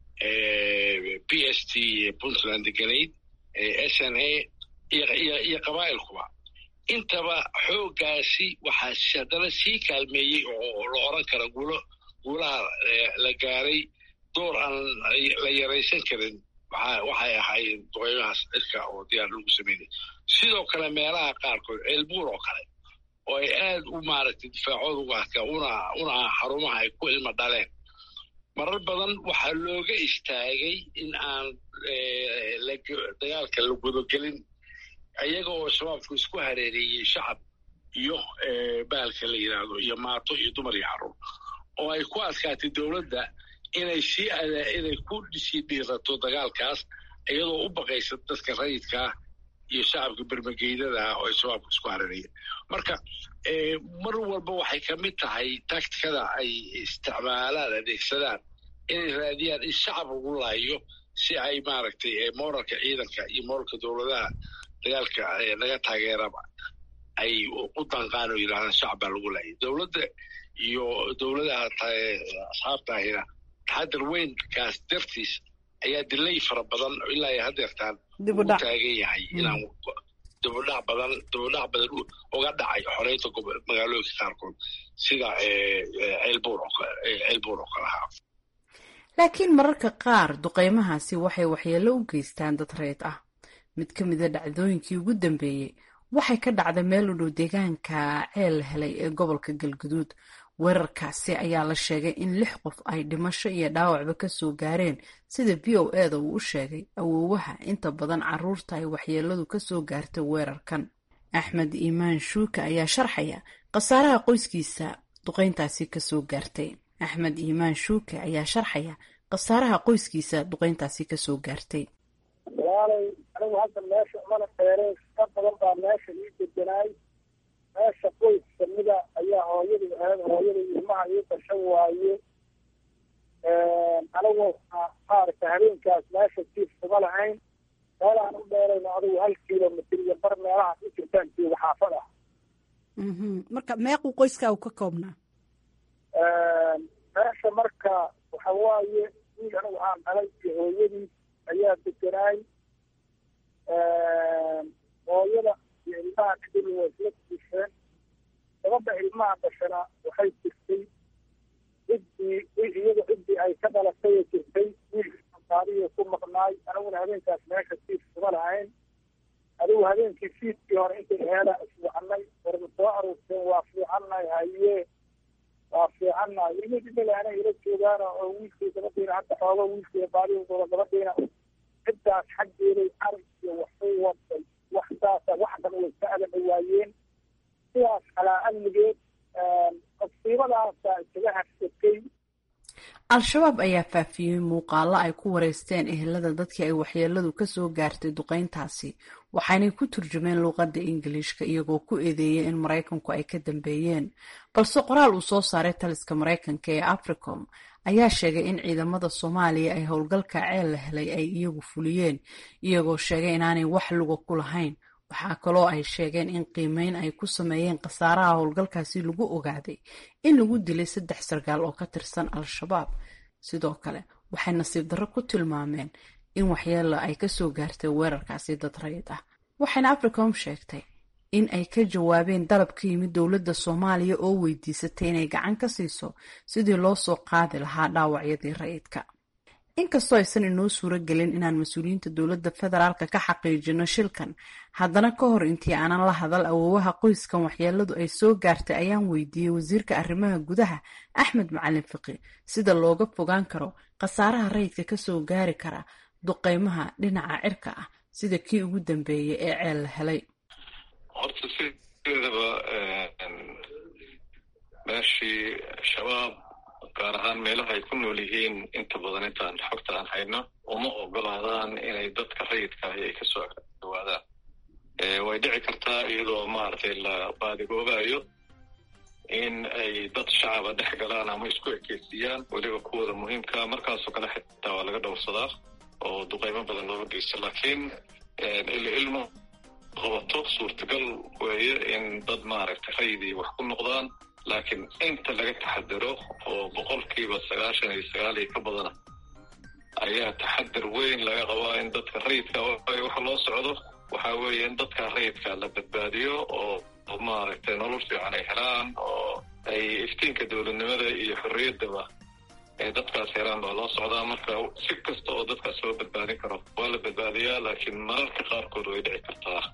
b s t puntland deganayd s n a iyo qabaa'ilkuba intaba xooggaasi waxaa haddana sii kaalmeeyey oo la oran kara guulo guulaha la gaaray door aan la yaraysan karin waxay ahaayeen duqeymahaas cirka oo diyaar lagu sameynay sidoo kale meelaha qaarkood ceelbuur oo kale oo ay aad u maaragtay difaacooda uga adkaa una una xarumaha ay ku ilma dhaleen marar badan waxaa looga istaagay in aan dagaalka la gudogelin ayaga oo shabaabku isku hareereeyey shacab iyo bahalka la yidhaahdo iyo maato iyo dumar iyo carruur oo ay ku adkaatay dowladda inay sii inay ku sii dhiirato dagaalkaas iyadoo u baqaysa dadka rayidkaa iyo shacabka bermageydadaah oo ay shabaabku isku hareereeyeen marka mar walba waxay ka mid tahay taktikada ay isticmaalaan adeegsadaan inay raadiyaan in shacab lagu laayo si ay maaragtay moralka ciidanka iyo moralka dowladaha dagaalka laga taageeraba ay u danqaan oo yidhahdaan shacab baa lagu laayay dowladda iyo dowladaha asxaabtaahina taxadar weynkaas dartiis ayaa dilay fara badan ilaa ay hadeertaan ugu taagan yahay inaan dibudhac badan dibudhac badan uga dhacay xoreynta magaalooyinka qaarkood sida ceelbuur ceelbuur oo kale ahaa laakiin mararka qaar duqeymahaasi waxay waxyeello u geystaan dad reed ah mid ka mida dhacdooyinkii ugu dambeeyey waxay ka dhacday meel u dhow deegaanka ceel helay ee gobolka galguduud weerarkaasi ayaa la sheegay in lix qof ay dhimasho iyo dhaawacba kasoo gaareen sida v o eda uu u sheegay awoowaha inta badan caruurta ay waxyeeladu kasoo gaartay weerarkan axmed iimaan shuuka ayaa sharxaya khasaaraha qoyskiisa duqeyntaasi kasoo gaartay axmed iimaan shuuke ayaa sharxaya khasaaraha qoyskiisa duqeyntaasi kasoo gaartay walaalay anigu hadda meesha umana dheereen ka badan baa meesha ii deganaay meesha qoys kamida ayaa hooyadii ahayd hooyadii ilmaha ii dashan waaye anigu maaragta habeenkaas meesha jiif kuma lahayn meelaan u dheerayno adigu hal kilomitr iyo bar meelahaas u jirtaan jooga xaafad ah marka meequu qoyskaa u ka koobnaa meesha marka waxa waaye wiil anigu aan dhalay iyo hooyadiis ayaa deganaay hooyada iyo ilmaha kadib waa isla diisheen gabadha ilmaha dhashana waxay jirtay ciddii iyada ciddii ay ka dhalatay jirtay wiilka baadiyo ku maqnaay aniguna habeenkaas meesha siif kuma lahayn adigu habeenkii fiidkii hore intay heela iswacanay warma soo aruurteen waa fiicannahay haye waa fiicannahay ilmid imila anay ila joogaan oo wiilkii gabadhiina hadda xoogo wiilkii baadiyadooda gabadhiina ciddaas xaggeeday arag iyo waxbay waday wax saasa wax dhan way ka adan dhawaayeen sidaas calaa amnigeed qasiibadaasa isaga harsatay al-shabaab ayaa faafiyey muuqaalo ay ku wareysteen ehelada dadkii ay waxyeeladu kasoo gaartay duqeyntaasi waxaanay ku turjumeen luuqadda ingiliishka iyagoo ku eedeeyay in maraykanku ay ka dambeeyeen balse qoraal uu soo saaray taliska maraykanka ee africom ayaa sheegay in ciidamada soomaaliya ay howlgalka ceel la helay ay iyagu fuliyeen iyagoo sheegay inaanay wax luga ku lahayn waxaa kaloo ay sheegeen in qiimeyn ay ku sameeyeen khasaaraha howlgalkaasi lagu ogaaday in lagu dilay saddex sarkaal oo ka tirsan al-shabaab sidoo kale waxay nasiib darro ku tilmaameen in waxyeelo ay kasoo gaartay weerarkaasi dad rayid ah waxayna africom sheegtay in ay ka jawaabeen dalab ka yimid dowladda soomaaliya oo weydiisatay inay gacan ka siiso sidii loo soo qaadi lahaa dhaawacyadii rayidka inkastoo aysan inoo suuro gelin inaan mas-uuliyiinta dowladda federaalka ka xaqiijino shilkan haddana ka hor intii aanan la hadal awoowaha qoyskan waxyeeladu ay soo gaartay ayaan weydiiyey wasiirka arrimaha gudaha axmed macalin fiqi sida looga fogaan karo khasaaraha rayidka kasoo gaari kara duqeymaha dhinaca cirka ah sida kii ugu dambeeyay ee ceel la helay horta sideedaba meeshii shabaab gaar ahaan meelaha ay ku nool yihiin inta badan intaan xogta aan hayno uma ogolaadaan inay dadka rayidka ahi ay kasoo dhawaadaan way dhici kartaa iyadoo maaragtay la baadigoobayo in ay dad shacaba dhex galaan ama isku ekeysiyaan weliba kuwooda muhiimka markaasoo kale xitaa waa laga dhowrsadaa oo duqeymo badan looga geysta laakiin ilmo qabato suurtagal weeye in dad maaragtay rayidii wax ku noqdaan laakiin inta laga taxadaro oo boqolkiiba sagaashan iyo sagaal iyo ka badana ayaa taxadar weyn laga qabaa in dadka rayidka waxa loo socdo waxa weeye in dadka rayidka la badbaadiyo oo maaragtay nolol fiican ay helaan oo ay iftiinka dowladnimada iyo xorriyaddaba ay dadkaas helaan baa loo socdaa marka si kasta oo dadkaas loo badbaadin karo waa la badbaadiyaa laakiin mararka qaarkood way dhici kartaa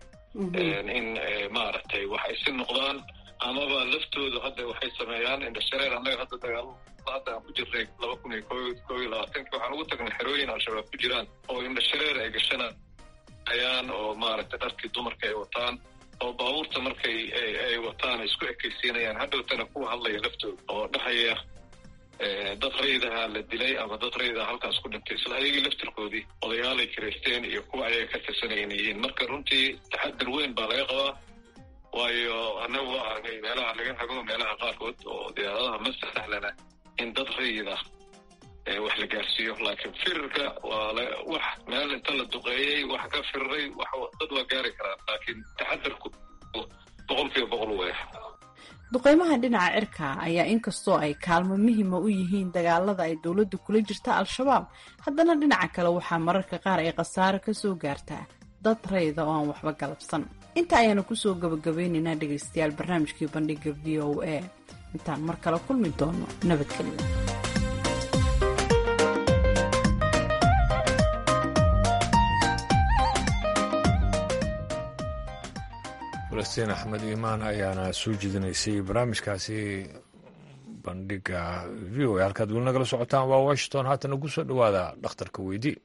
in maaragtay wax ay si noqdaan amaba laftoodu hadda waxay sameeyaan indhashareer annaga hadda dagaal hadda aan ku jirnay laba kun iyo ko iyo labaatanki waxaan ugu tagnay xerooyin al-shabaab ku jiraan oo indhashareer ay gashanayaan oo maaragtay dharkii dumarka ay wataan oo baabuurta markay ay wataan ay isku ekaysiinayaan hadhowtana kuwa hadlaya laftooda oo dhahaya dad raydaha la dilay ama dad raydaha halkaas ku dhintay isla ayagii laftirkoodii odayaalay kiraysteen iyo kuwa ayaga ka tirsanaya inay yihiin marka runtii taxadar weyn baa laga qabaa waayo annagu waa aragnay meelaha laga hago meelaha qaarkood oo diyaaradaha ma sahlana in dad rayid ah wax la gaarsiiyo laakiin firirka waa wax meel inta la duqeeyey wax ka firiray dad waa gaari karaan laakiin taxadarku boqolkiiba boqol weya duqeymaha dhinaca cirka ayaa inkastoo ay kaalmo muhima u yihiin dagaalada ay dowladda kula jirta al-shabaab haddana dhinaca kale waxaa mararka qaar ay khasaaro kasoo gaartaa dad rayda oo aan waxba galabsan inta ayaanu kusoo gabagabeynaynaa dhegaystayaal barnaamijkii bandhiga v o a intaan mar kale kulmi doono nabadgelyo falastiin axmed iimaan ayaana soo jeedinaysay barnaamijkaasi bandhiga v o a halkaad weli nagala socotaan waa washington haatana ku soo dhowaada dhakhtarka weydii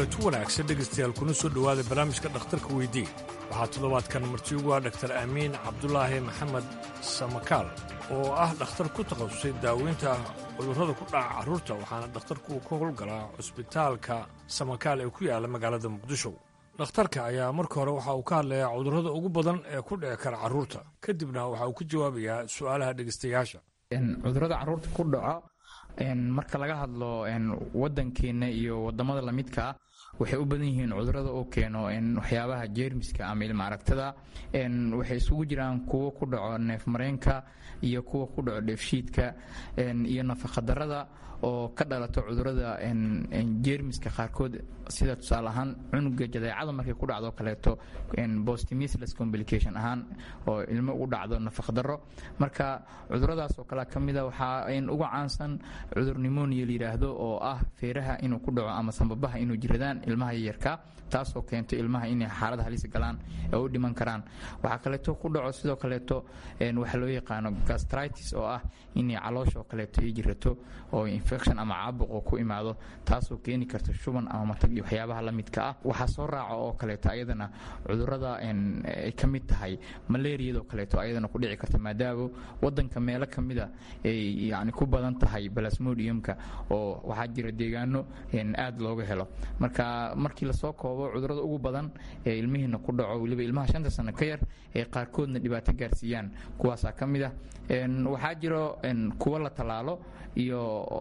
kulanti wanaagsan dhegaystayaal kuna soo dhowaada barnaamijka dhakhtarka weydii waxaa toddobaadkan marti ugu ah dhaktar amiin cabdulaahi maxamed samakaal oo ah dhakhtar ku takhasusay daaweynta cudurrada ku dhaca carruurta waxaana dhakhtarku ka howlgalaa cusbitaalka samakaal ee ku yaalla magaalada muqdisho dhakhtarka ayaa marka hore waxa uu ka hadlayaa cudurrada ugu badan ee ku dhici kara carruurta kadibna waxa uu ka jawaabayaa su'aalaha dhegaystayaasha cudurrada carruurta ku dhaco marka laga hadlo wadankeenna iyo wadamada lamidka ah waxay u badan yihiin cudurada oo keeno waxyaabaha jeermiska ama ilma aragtada waxay isugu jiraan kuwo ku dhaco neefmareenka iyo kuwa ku dhaco dheefshiidka iyo nafaqadarada oo ka dhalato cudurada jeermiska qaarkood sida tusaale ahaan cunuga jadeecada markay ku dhacdo kaleeto bostimisless complication ahaan oo ilmo ugu dhacdo nafaqdaro marka cuduradaas oo kale kamida waxaa uga caansan cudur nimonia layidhaahdo oo ah feeraha inuu ku dhaco ama sambabaha inuu jiradaan ilmaha yaryarka taasoo keento ilmaha inay xaalada halis galaan ee u dhiman karaan waxaa kaleeto ku dhaco sidoo kaleeto waxa loo yaqaano gastritis oo ah inay caloosha oo kaleeto ay jirato oo infection ama caabuq oo ku imaado taasoo keeni karta shuban ama matag iyo waxyaabaha la midka ah waxaa soo raaca oo kaleeto ayadana cudurada ay ka mid tahay malaariyadoo kaleeto ayadana ku dhici karta maadaama wadanka meelo kamida ay yani ku badan tahay balasmodiumka oo waxaa jira deegaano aad looga helo marka markii lasoo koobo cudurada ugu badan ee ilmihiina ku dhaco weliba ilmaha shanta sano ka yar ee qaarkoodna dhibaato gaarsiiyaan kuwaasaa ka mid ah waxaa jiro kuwo la tallaalo iyo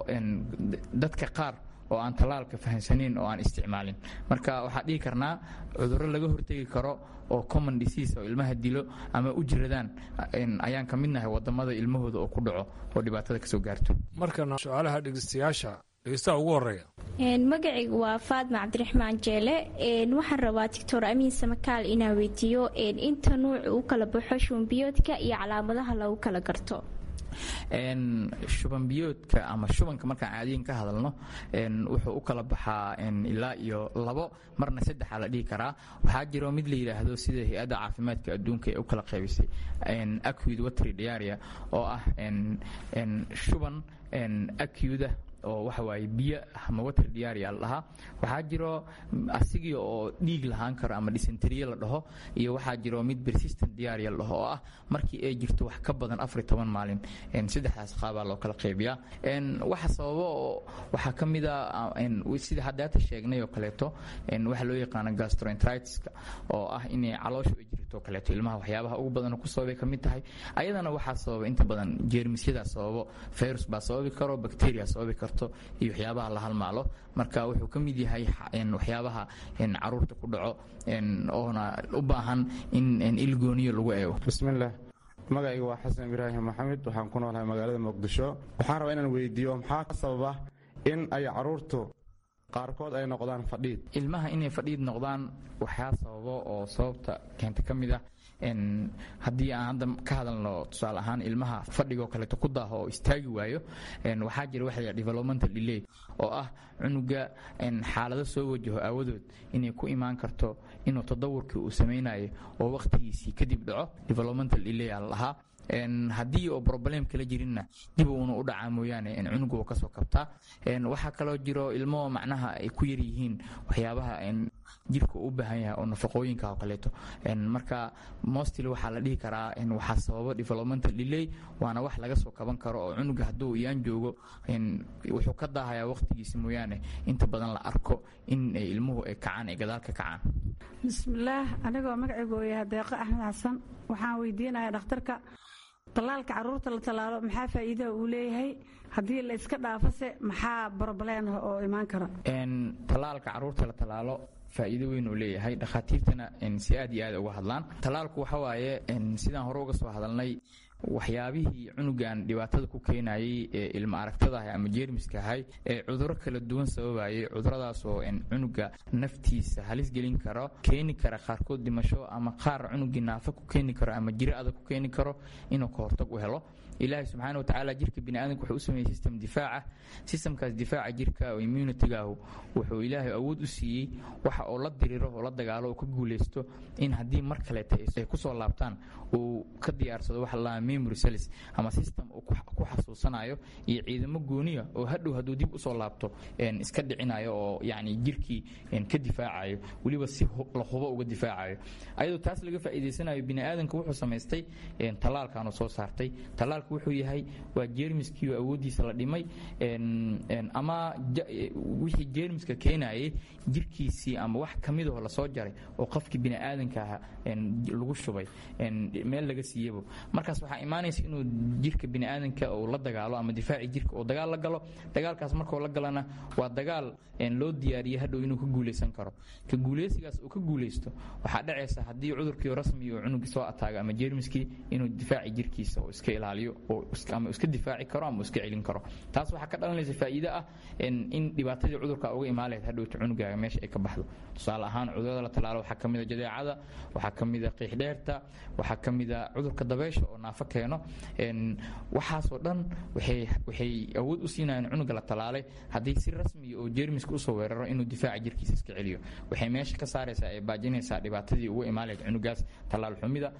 dadka qaar oo aan tallaalka fahamsanayn oo aan isticmaalin marka waxaa dhihi karnaa cudurro laga hortegi karo oo common disease oo ilmaha dilo ama u jiradaan ayaan ka midnahay wadamada ilmahooda oo ku dhaco oo dhibaatada kasoo gaarto markana su-aalaha dhegeystayaasha dhegeystaha ugu horeeya magacaygu waa faadma cabdiraxmaan jeele waxaan rabaa doctor amiin samakaal inaan weydiiyo inta nuuc u kala baxo shubanbiyoodka iyo calaamadaha lagu kala garto shubanbiyoodka ama shubanka markaan caadiyan ka hadalno wuxuu u kala baxaa ilaa iyo labo marna saddexa la dhihi karaa waxaa jiro mid la yidhaahdo sida hay-adda caafimaadka adduunka ee u kala qaybisay acud watry diaria oo ah shuban acuda oo waxa waaye biyo ama water diaria la dhahaa waxaa jiro asigii oo dhiig lahaan karo ama dysenteriye la dhaho iyo waxaa jiro mid persistent diaria la dhaho oo ah markii ay jirto wax ka badan afar toban maalin saddexdaas qaabaa loo kala qaybiyaa waxa sababo oo waxaa ka mid a sida haddaata sheegnay oo kaleeto waxa loo yaqaano gastroenteritiska oo ah inay caloosha ay jirto kaleeto ilmaha waxyaabaha ugu badan ku sababay ka mid tahay ayadana waxaa sababa inta badan jeermisyadaa sababo virus baa sababi karo bacteria sababi karo iyo waxyaabaha la halmaalo marka wuxuu ka mid yahay waxyaabaha caruurta ku dhaco oona u baahan in ilgooniyo lagu eego bismillaah magacayga waa xasan ibraahim maxamed waxaan ku noolahay magaalada muqdisho waxaan rabaa inaan weydiiyo maxaa ka sababa in ay caruurtu qaarkood ay noqdaan fadhiid ilmaha inay fadhiid noqdaan waxaa sababo oo sababta keenta ka mid ah haddii aan hadda ka hadalno tusaale ahaan ilmaha fadhigoo kaleeto ku daaho oo istaagi waayo waxaa jira waxa la developmental delay oo ah cunuga xaalado soo wajaho aawadood inay ku imaan karto inuu tadawurkii uu samaynayo oo wakhtigiisii kadib dhaco developmental delay aa la lahaa haddii oo problem kala jirinna dib uuna u dhacaa mooyaane cunuga uu kasoo kabtaa waxaa kaloo jiro ilmo macnaha ay ku yaryihiin waxyaabaha jirka u baahan yahay oo nafaqooyinka oo kaleeto marka mostly waxaa la dhihi karaa waxaa sababa developmental delay waana wax laga soo kaban karo oo cunuga hadduu iyaan joogo wuxuu ka daahayaa waqtigiisa mooyaane inta badan la arko in ilmuhu ay kacaan ay gadaal ka kacaan bismillaah anigoo magacaygu oo yahay deeqo axmed xasan waxaan weydiinayaa dhakhtarka tallaalka caruurta la tallaalo maxaa faa'iidaha uu leeyahay haddii la iska dhaafose maxaa broblem ah oo imaan kara tallaalka caruurta la tallaalo faa'iido weyn uu leeyahay dhakhaatiirtana si aad iyo aad uga hadlaan tallaalku waxa waaye sidaan hore uga soo hadalnay waxyaabihii cunugan dhibaatada ku keenayay ee ilma aragtadaah ama jeermiska ahay ee cuduro kala duwan sababayay cuduradaas oo cunuga naftiisa halis gelin karo keeni kara qaarkood dhimasho ama qaar cunugii naafa ku keeni karo ama jiro adag ku keeni karo inuu ka hortag u helo ilaahay subxaana wa tacaala jirka biniaadanka wuxuu u sameeyey system difaaca systemkaas difaaca jirka oo immunitygaahu wuxuu ilaahay awood u siiyey waxa oo la diriro oo la dagaalo oo ka guuleysto in haddii mar kaleeta ay kusoo laabtaan uu ka diyaarsado waxa la memory cells ama system uu ku xasuusanayo iyo ciidamo gooniya oo hadhow hadduu dib usoo laabto iska dhicinayo oo yacni jirkii ka difaacayo weliba si la hubo uga difaacayo ayadoo taas laga faa'iidaysanayo biniaadanka wuxuu samaystay tallaalkaanu soo saartay tallaalku wuxuu yahay waa jeermiskiioo awooddiisa la dhimay ama wixii jeermiska keenayay jirkiisii ama wax ka midahoo lasoo jaray oo qofkii biniaadanka aha lagu shubay meel laga siiyabo markaas waxaa imaanaysa inuu jirka biniaadanka uu la dagaalo ama difaaci jirka uu dagaal la galo dagaalkaas markuu la galana waa dagaal loo diyaariyey hadhow inuu ka guuleysan karo ka guuleysigaas uu ka guuleysto waxaa dhacaysa haddii cudurkii rasmi uu cunugii soo ataago ama jeermiskii inuu difaaci jirkiisa uu iska ilaaliyo ama iska difaaci karo ama iska celin karo taas waxaa ka dhalanaysa faa'iide ah in dhibaatadii cudurka uga imaan lahayd hadhowta cunugaaga meesha ay ka baxdo tusaale ahaan cudurada la talaalo waxaa ka mida jadeecada waxaa ka mida qiixdheerta waxaa ka mida cudurka dabeysha oo naafo keeno waxaasoo dhan waxay awood u siinayaan cunuga la talaalay haddii si rasmiya oo jeermiska usoo weeraro inuu difaaca jirkiisa iska celiyo waxay meesha ka saaraysaa ee baajinaysaa dhibaatadii uga imaan lahayd cunugaas tallaal xumida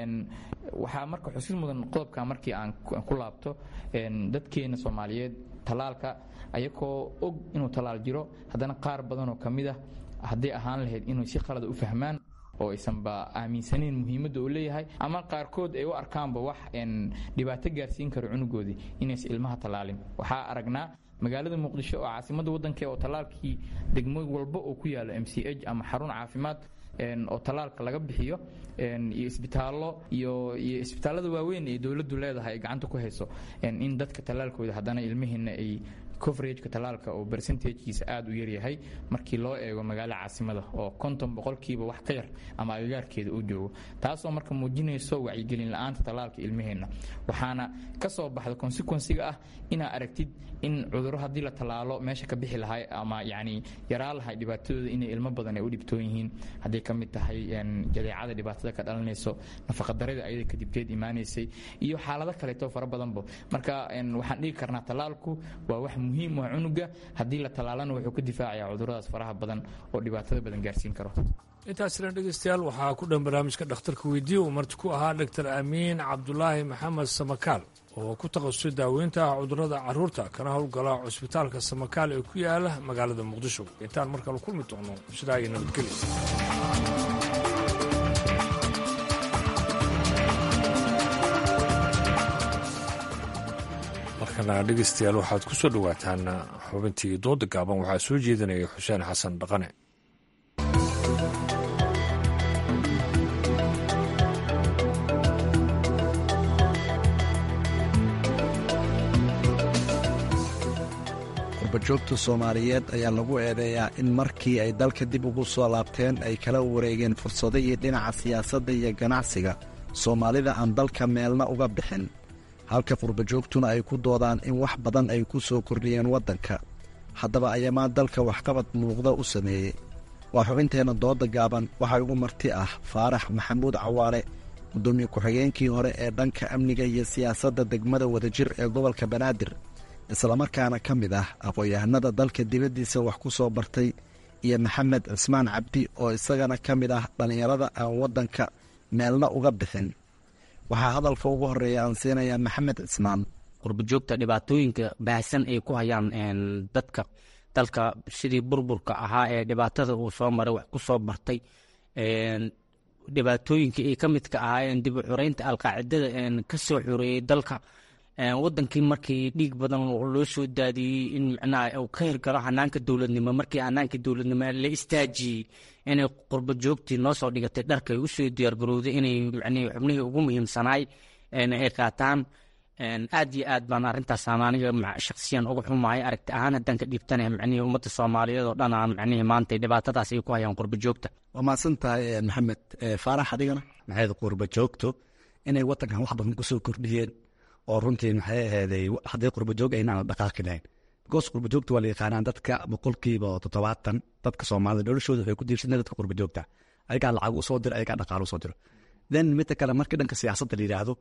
waxaa marka xusid mudan qodobka markii aan ku laabto dadkeena soomaaliyeed tallaalka ayagoo og inuu tallaal jiro haddana qaar badan oo ka mid ah hadday ahaan lahayd inuu si qalada u fahmaan oo aysanba aaminsanayn muhiimadda uu leeyahay ama qaarkood ay u arkaanba wax dhibaato gaarsiin karo cunugoodii inaysan ilmaha tallaalin waxaa aragnaa magaalada muqdisho oo caasimadda waddanka oo tallaalkii degmo walba oo ku yaalo m c h ama xarun caafimaad oo tallaalka laga bixiyo iyo isbitaallo iyo iyo isbitaallada waaweyn ee dowladdu leedahay ay gacanta ku hayso in dadka tallaalkooda haddana ilmihiina ay coverageka tallaalka oo percentagekiisa aada u yaryahay markii loo eego magaalo caasimada oo konton boqolkiiba wax ka yar ama agagaarkeeda uu joogo taasoo marka muujinayso wacyigelin la-aanta tallaalka ilmaheenna waxaana ka soo baxda consequensiga ah inaa aragtid in cudurro haddii la tallaalo meesha ka bixi lahay ama yacni yaraa lahay dhibaatadooda inay ilmo badan ay u dhibtoon yihiin hadday ka mid tahay jadeecada dhibaatada ka dhalanayso nafaqadarada ayada kadibteed imaanaysay iyo xaalado kaleeto fara badanba marka waxaan dhigi karnaa tallaalku waa wax muhiim ah cunuga haddii la tallaalana wuxuu ka difaacayaa cuduradaas faraha badan oo dhibaatada badan gaarsiin karo intaasina dhegeystayaal waxaa ku dhan barnaamijka dhakhtarka weydiiya uu marti ku ahaa dhaktar amiin cabdulaahi maxamed samakaal oo ku takhasusay daaweynta cudurada carruurta kana howlgala cusbitaalka samakaal ee ku yaala magaalada muqdisho intaan markale kulmi doono sidaa iyo nabadgelya markana dhegeystayaal waxaad ku soo dhowaataan xubintii dooda gaaban waxaa soo jeedinaya xuseen xasan dhaqane qurbajoogta soomaaliyeed ayaa lagu eedeeyaa in markii ay dalka dib ugu soo laabteen ay kala wareegeen fursadihii dhinaca siyaasadda iyo ganacsiga soomaalida aan dalka meelna uga bixin halka qurbajoogtuna ay ku doodaan in wax badan ay ku soo kordhiyeen waddanka haddaba ayamaa dalka waxqabad muuqda u sameeyey waa xubinteenna dooda gaaban waxaa ugu marti ah faarax maxamuud cawaale guddoomiye ku-xigeenkii hore ee dhanka amniga iyo siyaasadda degmada wadajir ee gobolka banaadir islamarkaana ka mid ah aqoon-yahanada dalka dibaddiisa wax ku soo bartay iyo maxamed cismaan cabdi oo isagana ka mid ah dhallinyarada aan waddanka meelna uga bixin waxaa hadalka ugu horeeya aan siinayaa maxamed cismaan qurbajoogta dhibaatooyinka baahsan ay ku hayaan dadka dalka sidii burburka ahaa ee dhibaatada uu soo maray wax ku soo bartay dhibaatooyinka ay ka midka ahaayeen dib u xureynta alqaacidada ka soo xureeyey dalka wadankii markii dhiig badan loo soo daadiyey in micnaha uu ka hirgalo hanaanka dowladnimo markii hanaanka dowladnimo la istaajiyey inay qurba joogtii noo soo dhigatay dharka ay usoo diyaargarowday inay micnihii xubnihii ugu muhiimsanaay ay qaataan aad iyo aad baan arrintaas aniga shaksiyan uga xumahay aragti ahaan haddaan ka dhiibtana micnihii ummadda soomaaliyeed oo dhan aan micnihii maanta dhibaatadaas ay ku hayaan qurba joogta waa mahadsan tahay maxamed faarax adigana maxayd qurba joogto inay wadankan wax badan kusoo kordhiyeen oo runtii maxay ahayday haddii qurbajoog aynaan dhaqaaqi lahayn because qurbajoogta waa la yaqaanaan dadka boqolkiiba toddobaatan dadka soomaalida noloshooda waxay ku diirsanay dadka qurbajoogta ayagaa lacag usoo diro ayagaa dhaqaalo usoo diro then midda kale markii dhanka siyaasadda la yidhaahdo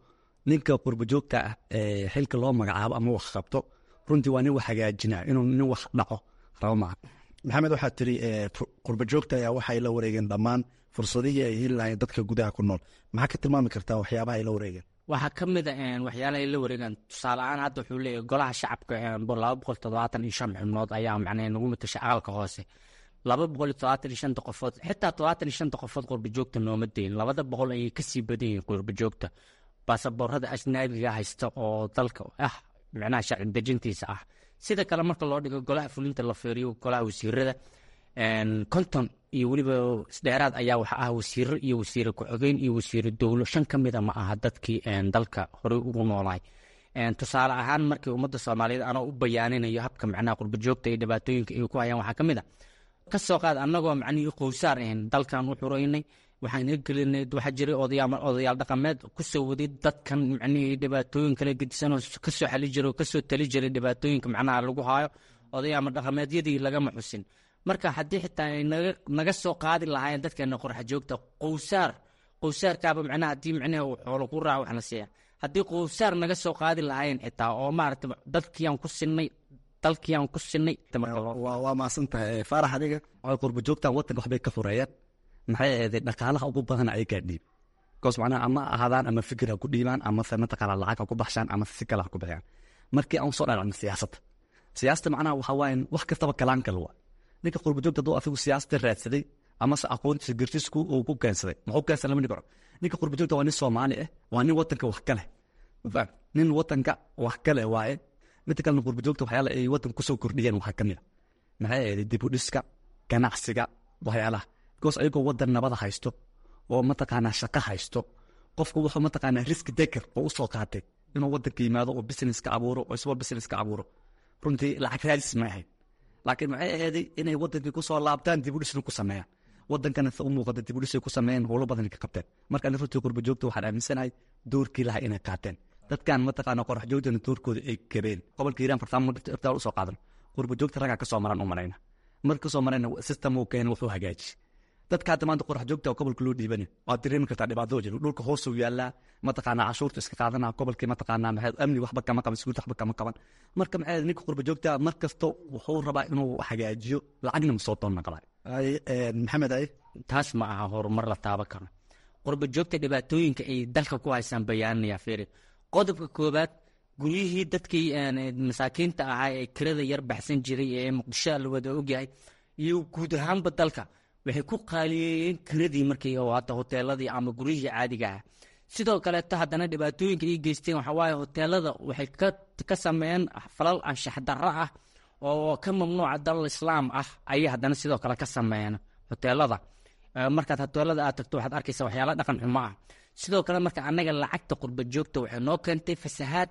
ninka qurbajoogta ah ee xilka loo magacaabo ama wax qabto runtii waa nin wax hagaajinaa inuu nin wax dhaco rabo maaha maxamed waxaad tiri qurbajoogta ayaa waxay la wareegeen dhammaan fursadihii ay heli lahayen dadka gudaha ku nool maxaa ka tilmaami kartaa waxyaabaha ay la wareegeen waxaa ka mid a waxyaalaha ay la wareegaan tusaale ahaan hadda wuxuu leeyahy golaha shacabka laba boqol toddobaatan iyo shan xubnood ayaa macnaa nagu matasha aqalka hoose laba boqol iyo toddobaatan iyo shanta qofood xitaa toddobaatan iyo shanta qofood qurbajoogta nooma deyin labada boqol ayay kasii badan yihiin qurbajoogta baasaboorada ajnaabiga haysta oo dalka ah micnaha sharci dejintiisa ah sida kale marka loo dhigo golaha fulinta la fiiriyo golaha wasiirada konton iyo weliba isdheeraad ayaa waxa ah wasiiro iyo wasiire ku-xogeyn iyo wasiire dowlo shan ka mida ma aha dadkii dalka horey ugu noolaay tusaale ahaan markii ummadda soomaaliyeed anoo u bayaaninayo habka macnaha qurbajoogta iyo dhibaatooyinka ay ku hayaan waxaa ka mid a ka soo qaad annagoo macnihii qowsaar ahayn dalkan u xureynay waxaan gelinay waxaa jiray odayaal dhaqameed kusoo waday dadkan macnihii dhibaatooyin kala gedisanoo kasoo xali jiray oo kasoo tali jiray dhibaatooyinka macnaha lagu haayo odayaama dhaqameedyadii lagama xusin marka haddii xitaa ay naga soo qaadi lahaayeen dadkeena qorxa joogta qowsaar qowsaarkaaba macnaha haddii macnaha uu xoolo ku raaco waxna siiya haddii qowsaar naga soo qaadi lahaayeen xitaa oo maaragta dadkiiyaan ku sinay dalkiiyaan ku sinay waa maasan tahay faarax adiga qurbajoogtan wadanka waxbay ka fureeyeen maxay ahaydee dhaqaalaha ugu badan ay gaadhiib bikoos macnaha ama ahaadaan ama fikir ha ku dhiibaan ama se mataqaana lacag ha ku baxshaan ama si kale ha ku bixiyaan markii aan soo dhalacno siyaasadda siyaasada macnaha waxaa waaye wax kastaba kalaan kale waa ninka qurbajoogta hadduu afigu siyaasada raadsaday amase aqoontiisa gartisku uu ku keensaday muxuu keensaday lama dhigo ninka qurbajoogta waa nin soomaali ah waa nin wadanka wax kale nin wadanka wax kale waaye midda kalena qurbajoogta waxyaala ay wadanka kusoo kordhiyeen waxaa kamid a maxay ahayd dib u dhiska ganacsiga waxyaalaha because ayagoo wadan nabada haysto oo mataqaanaa shaqo haysto qofku wuxuu mataqaanaa riski deker oo usoo qaatay inuu wadanka yimaado oo business ka abuuro oo iswa business ka abuuro runtii lacag raadis ma ahayd laakiin maxay ahayday inay wadankii kusoo laabtaan dib u dhisna ku sameeyaan wadankana u muuqata dib u dhisay ku sameeyeen howlo badan ka qabteen marka ani runtii qurbajoogta waxaan aaminsanahay doorkii lahaa inay qaateen dadkan mataqaana qorax joogtana doorkooda ay gabeen gobolka hiiraan fartaamo irtaal usoo qaadan qurbajoogta raggaa kasoo maran u marayna marka kasoo marayna system uu keenay wuxuu hagaaji dadka hadda maanta qorax joogta oo gobolka loo dhiibani waad dareemi kartaa dhibaato jiro dhulka hoosuu yaallaa mataqaanaa cashuurta iska qaadana gobolkii mataqaanaa maxay amni waxba kama qaban siguurta waxba kama qaban marka maxay ninka qurba joogta mar kasta wuxuu rabaa inuu hagaajiyo lacagna ma soo doonna qabaa maxamed ay taas ma aha horumar la taaban karo qurba joogta dhibaatooyinka ay dalka ku haysaan bayaaninayaa fiiri qodobka koowaad guryihii dadkii masaakiinta ahaa ee kirada yar baxsan jiray ee muqdisho la wada ogyahay iyo guud ahaanba dalka waxay ku qaaliyeeyeen kiradii markii oo hadda hoteeladii ama guryihii caadiga ah sidoo kaleeto haddana dhibaatooyinka ay geysteen waxaa waaye hoteelada waxay ka ka sameeyeen falal anshax darro ah oo ka mamnuuca dalal islaam ah ayay haddana sidoo kale ka sameeyeen hoteelada markaad hoteelada aad tagto waxaad arkaysa waxyaala dhaqan xumo ah sidoo kale marka annaga lacagta qurba joogta waxay noo keentay fasahaad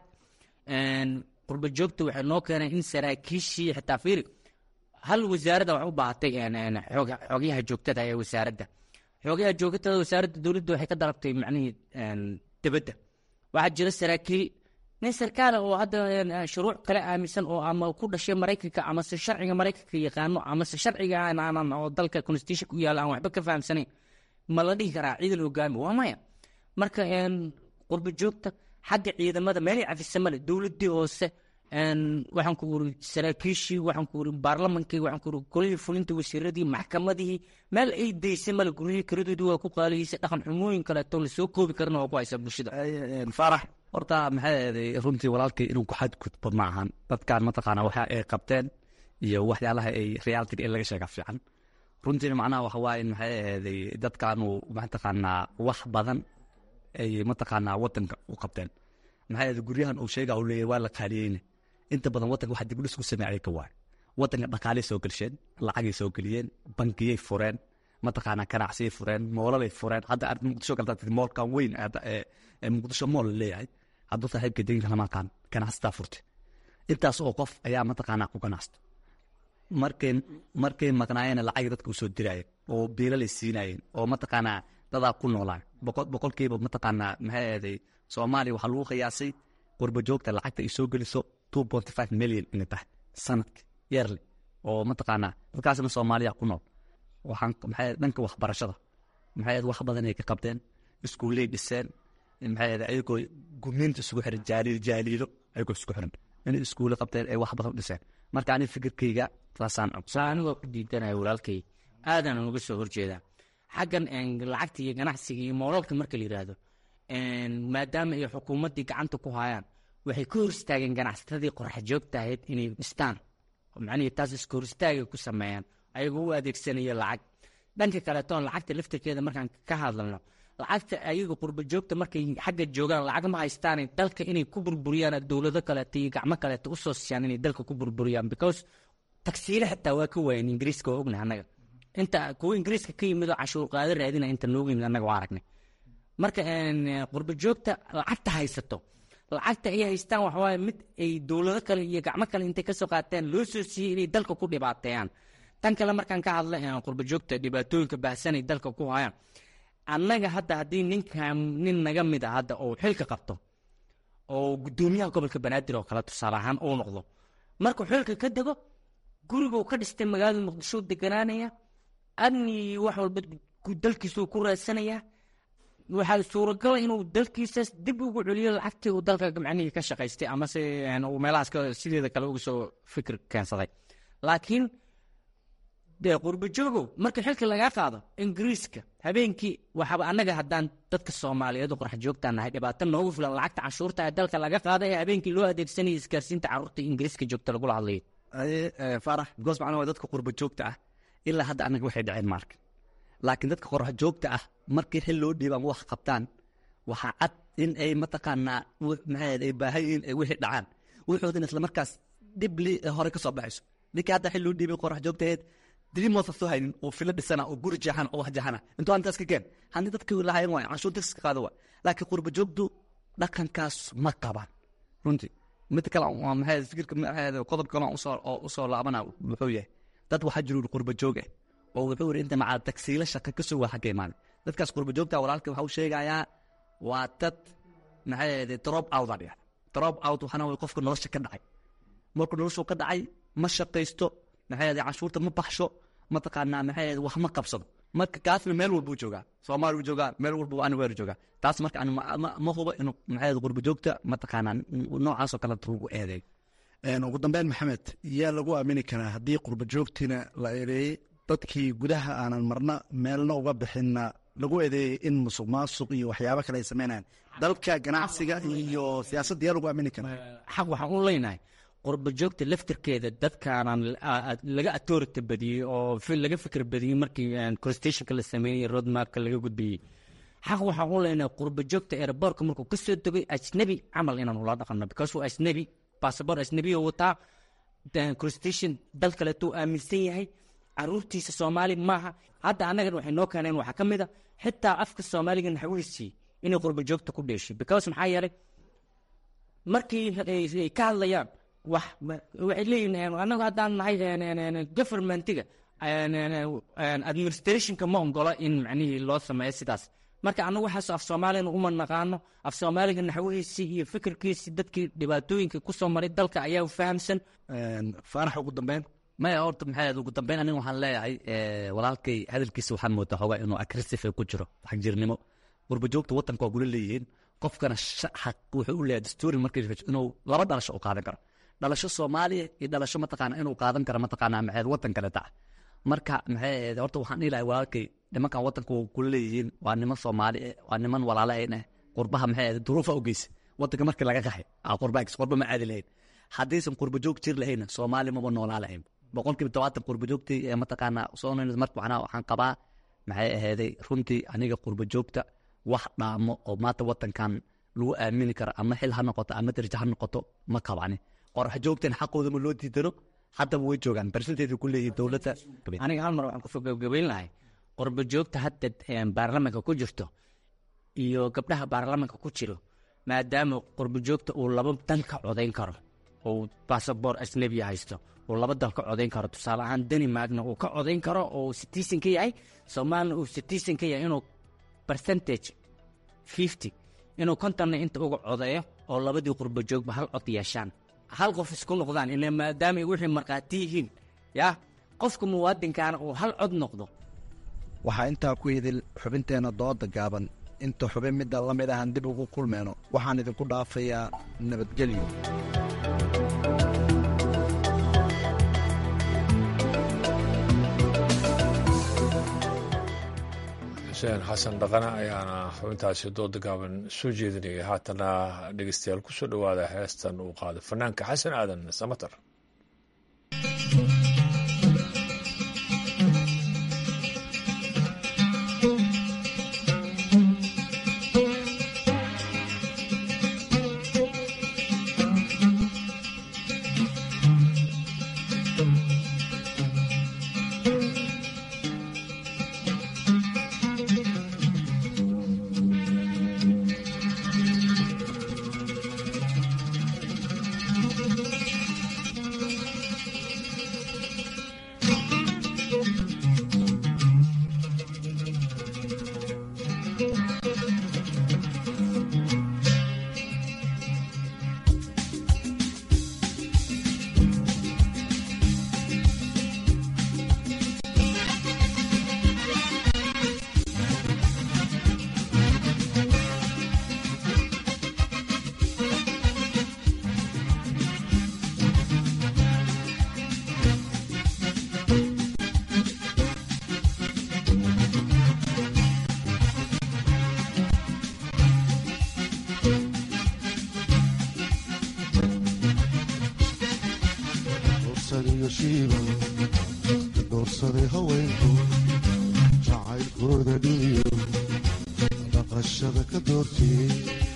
qurba joogta waxay noo keeneen in saraakiishii xitaa fiiri hal wasaaradda waxay u baahatay xogyaha joogtada ee wasaaradda xogyaha joogtada wasaaradda dowladda waxay ka dalabtay macnihii dibadda waxaa jira saraakiil nin sarkaala oo hadda shuruuc kale aaminsan oo ama ku dhashay maraykanka amase sharciga maraykanka yaqaano amase sharciga aanan oo dalka constitution ku yaalla aan waxba ka fahamsanayn ma la dhihi karaa ciidan hogaami waa maya marka qurba joogta xagga ciidamada meelay cafisa male dowladii hoose waxaan ku uri saraakiishii waxaan ku uri baarlamankii waxaan ku uri golihii fulinta wasiiradii maxkamadihii meel ay daysay male guryihii karadoodii waa ku qaalihiisay dhaqan xumooyin kaleeto lasoo koobi karna waa ku haysaa bulshada faarax horta maxay ahaday runtii walaalkay inuu ku xadgudbo ma ahan dadkan mataqaana waxa ay qabteen iyo waxyaalaha ay reality in laga sheega fiican runtiina macnaha waxa waaye in maxay ahaday dadkaanu mataqaanaa wax badan ay mataqaanaa wadanka u qabteen maxay ahaday guryahan uu sheega uu leeyahay waa la qaaliyeyne inta badan wadanka waxa dib u dhis ku sameeyay ka waay wadanka dhaqaalay soo gelsheen lacagay soo geliyeen bankiyay fureen mataqaanaa ganacsiyay fureen moolalay fureen hadda aad muqdisho galtaa moolkan weyn ee muqdisho mool leeyahay hadduu saaxiibka deynka lamaaqaan ganacsataa furtay intaas oo qof ayaa mataqaanaa ku ganacsta markay markay maqnaayeen lacag dadka usoo diraayeen oo biilalay siinaayeen oo mataqaanaa dadaa ku noolaa boqol boqolkiiba mataqaanaa maxay ahaday soomaaliya waxaa lagu qiyaasay qurba joogta lacagta ay soo geliso two point five million inay tahay sanadki yearly oo mataqaanaa dadkaasna soomaaliya ku nool waxaan maxay dhanka waxbarashada maxay wax badan ay ka qabteen iskuulley dhiseen maxay ahayd ayagoo gumniinta isugu xiran jaaliil jaaliilo ayagoo isku xiran inay iskuulo qabteen ay wax badan u dhiseen marka ani fikirkayga saasaan saa anigoo ku diidanaya walaalkay aadaan uga soo horjeedaa xaggan lacagta iyo ganacsiga iyo moolalka marka la yidhaahdo maadaama ay xukuumaddii gacanta ku hayaan waxay ka hor istaageen ganacsatadii qorax joogta ahayd inay dhistaan macnihii taas iska hor istaagay ku sameeyaan ayagoo u adeegsanaya lacag dhanka kaleetoon lacagta laftirkeeda markaan ka hadlalno lacagta ayaga qurba joogta markay xagga joogaan lacag ma haystaan dalka inay ku burburiyaan dowlado kaleeto iyo gacmo kaleeto usoo siiyaan inay dalka ku burburiyaan because tagsiile xitaa waa ka waayeen ingiriiska waa ognahay annaga inta kuwa ingiriiska ka yimid oo cashuur qaado raadina inta noogu yimid annaga waa aragnay marka qurba joogta lacagta haysato lacagta ay haystaan waxawaaye mid ay dowlado kale iyo gacmo kale intay kasoo qaateen loo soo siiyey inay dalka ku dhibaateeyaan tan kale markaan ka hadla qurba joogta dhibaatooyinka baahsanay dalka ku hayaan annaga hadda haddii ninkan nin naga mid a hadda oo xilka qabto oo guddoomiyaha gobolka banaadir oo kale tusaale ahaan uu noqdo markuu xilka ka dego guriguu ka dhistay magaalada muqdisho deganaanaya adni wax walba dalkiisuu ku raadsanayaa waxaa suuragala inuu dalkiisaas dib ugu celiyo lacagtii uu dalka macnihii ka shaqaystay amase uu meelahaas sideeda kale uga soo fikir keensaday laakiin dee qurbajoogow marka xilka lagaa qaado ingiriiska habeenkii waxaaba annaga haddaan dadka soomaaliyeed oo qorax joogtaan nahay dhibaato noogu filan lacagta canshuurta ee dalka laga qaada ee habeenkii loo adeegsanaya isgaarsiinta carruurta ingiriiska joogta lagula hadlayo farax because macnaa waa dadka qurba joogta ah ilaa hadda annaga waxay dhaceen maarka laakiin dadka qorax joogta ah markii xil loo dhiiba ama wax qabtaan waxaa cad in ay mataqaanaa maxay ay baahan yihiin ay wixii dhacaan wuxuudin isla markaas dhib li hore ka soo baxayso ninkii hadda xil loo dhiibay qorax joogtaheed diriimoosa soo haynin oo filo dhisana oo guri jeexana oo wax jeexana intuu antaas ka keen haddii dadkii lahayen waay canshuur taxiska qaado waay laakiin qurba joogtu dhaqankaas ma qabaan runtii mid kale waa maxay fikirka maxay qodob kale usoo oo usoo laabana wuxuu yahay dad waxaa jiru qurba joog ah oo wuxuu yidhi inta macaa tagsiilo shaqa ka soo waa xagga imaaday dadkaas qurba joogta walaalka waxa uu sheegayaa waa dad maxay ahayd drop out baa dhigata drop out waxaana way qofka nolosha ka dhacay markuu noloshu ka dhacay ma shaqaysto maxay ahayd canshuurta ma baxsho mataqaanaa maxay ahayd wax ma qabsado marka kaasna meel walbuu joogaa soomaali buu joogaa meel walba ani weer joogaa taas marka ani ma hubo inuu maxay ahayd qurba joogta mataqaanaa noocaasoo kale lagu eedeeyo ugu dambeyn maxamed yaa lagu aamini karaa haddii qurba joogtiina la eedeeyey dadkii gudaha aanan marna meelna uga bixinna lagu eedeeyey in musuq maasuq iyo waxyaabo kale ay sameynayaan dalka ganacsiga iyo siyaasadda yaa lagu aamini karaa xaq waxaan u leynahay qurba joogta laftirkeeda dadkaanan laga authority badiyey oo laga fikir badiyey markii constitutionka la sameynayey roadmapka laga gudbiyey xaq waxaan u leynahay qurba joogta airbortka markuu ka soo degay ajnabi camal inaan ula dhaqanno because waa ajnabi bassabor ajnabiya wataa constitution dal kaleetuu aaminsan yahay caruurtiisa soomaali maaha hadda annagan waxay noo keeneen waxaa ka mid a xitaa afka soomaaliga naxwihiisii inay qurba joogta ku dheeshay because maxaa yeelay markii ay ka hadlayaan wax waxay leeyihin annagu haddaan nahay governmentiga administrationka ma ongola in macnihii loo sameeyo sidaas marka annagu waxaas af soomaaliyana uma naqaano af soomaaliga naxwihiisii iyo fikirkiisii dadkii dhibaatooyinka kusoo maray dalka ayaa fahamsan faanax ugu dambeyn maya horta maxay ugu dambeyn aniga waxaan leeyahay walaalkay hadalkiisa waxaan moodaa xoogaa inuu aggressive ku jiro xagjirnimo qurba joogta wadanka waa gula leeyihiin qofkana xaq wuxuu u leeyahay dastuuri markii inuu laba dhalasho u qaadan karo dhalasho soomaaliya iyo dhalasho mataqaana inuu qaadan karo mataqaana maxay wadan kale taca marka maxay horta waxaan dhihi lahay walaalkay nimankan wadanka waa kula leeyihiin waa niman soomaali eh waa niman walaale eh qurbaha maxay ahayd duruufa u geysa wadanka markii laga qaxay qurbaagis qurba ma aadi lahayn haddaysan qurba joog jir lahayna soomaali maba noolaa lahayn boqolkiiba tobaatan qurba joogtii ee mataqaanaa soo marka macnaha waxaan qabaa maxay ahayday runtii aniga qurba joogta wax dhaamo oo maanta wadankan lagu aamini karo ama xil ha noqoto ama darajo ha noqoto ma qabani qorax joogtan xaqooda ma loo diidano haddaba way joogaan barsinteeda ku leeyihin dowladda aniga hal mar waxaan kusoo gabagabayn lahay qurba joogta hadda baarlamanka ku jirto iyo gabdhaha baarlamanka ku jiro maadaama qurba joogta uu laba dan ka codayn karo uu basaboor ajnebiya haysto uu laba dal ka codayn karo tusaale ahaan danimarkna uu ka codayn karo oo citizen ka yahay soomaalina uu citizen ka yahay inuu percentage fifty inuu kontonna inta uga codeeyo oo labadii qurba joogba hal cod yeeshaan hal qof isku noqdaan ila maadaama ay wixii markhaati yihiin yaa qofka muwaadinkaana uu hal cod noqdo waxaa intaa ku idil xubinteenna dooda gaaban inta xubin midda la mid ahan dib ugu kulmeyno waxaan idinku dhaafayaa nabadgelyo xuseen xasan dhaqane ayaana xubintaasi dooda gaaban soo jeedinayay haatana dhegeystayaal ku soo dhowaada heestan uu qaado fanaanka xasan aadan samatar doorsaday haweenku jacaylkooda dhiniyo dhaqashada ka doortiyey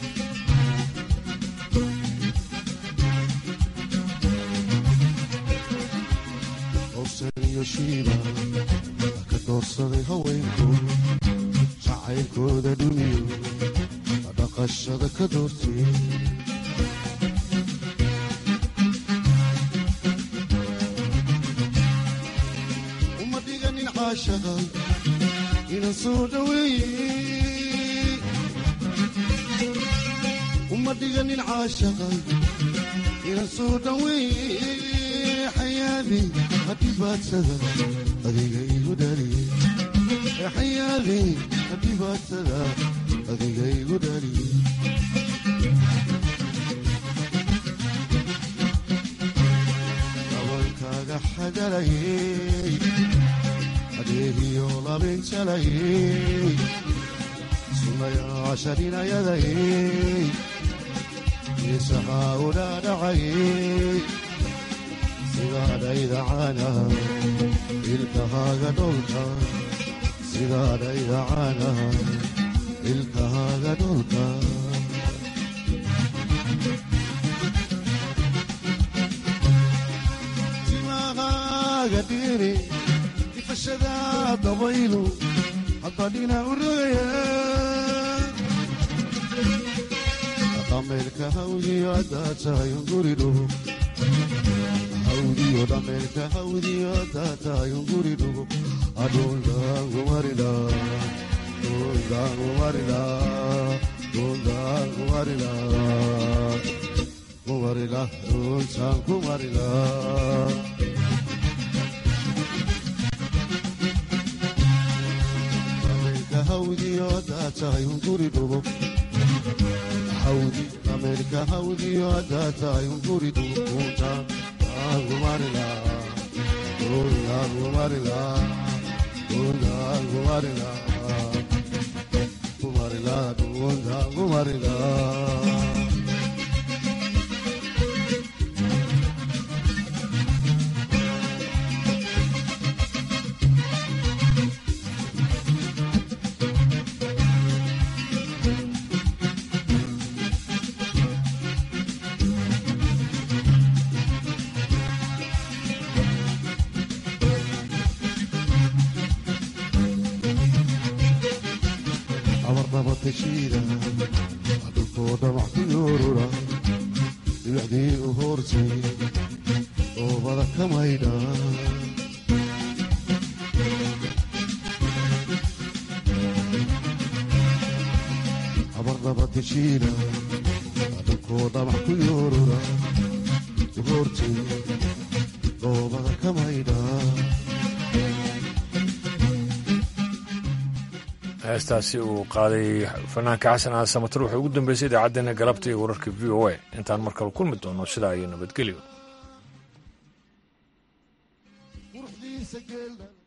howsaniyo shiiba ka doorsaday haweenku jacaylkooda dhiniyo dhaqashada ka doortiyey uma dhiganin caashaqa inan soo dhaweeye uma dhiganin caashaqa inan soo dhaweeye xayaadi hadhibaadsada adiga igu dhaliye xayaadi hadhibaadsada adiga igu dhaliye dabankaaga xagalayey adeegiyo labinjalayey sunayaasharinayadayey isahaa u dhaadhacayey sidaadhayda caanaha ilkahaaga dholka sidaadhayda caanaha ilkahaaga dholka timahaaga dhiri ifashada dabaylu haddadhina u rogaya dhameelka hawdiyo haddaa tahay unguridhugo hawdiyo dhameelka hawdiyo haddaa tahay unguridhugo adhundaangumarila dhundaangumarila dhundaangumarila kumarila dhuntaan kumarila dhameelka hawdiyo haddaa tahay unguridhugo hawdi dhameelka hawdiyo haddaa tahay unguridhugo dhuntaan kumarila dhuntaan kumarila dhuntaan kumarila kumarila dhuntaan kumarila abarnabatashiida dhulkoo dhamac ku yoorura dhibacdii u hoortay oobada ka maydha abarnabatashiida dhulkoo dhamac ku yoorura u hoortay oobada ka maydha heestaasi uu qaaday fanaanka xasan aa samatar wuxuu ugu dambeysay idaacaddeenna galabta iyo wararka v o a intaan mar kale kulmi doono sidaa iyo nabadgelyo quruxdiisa geelda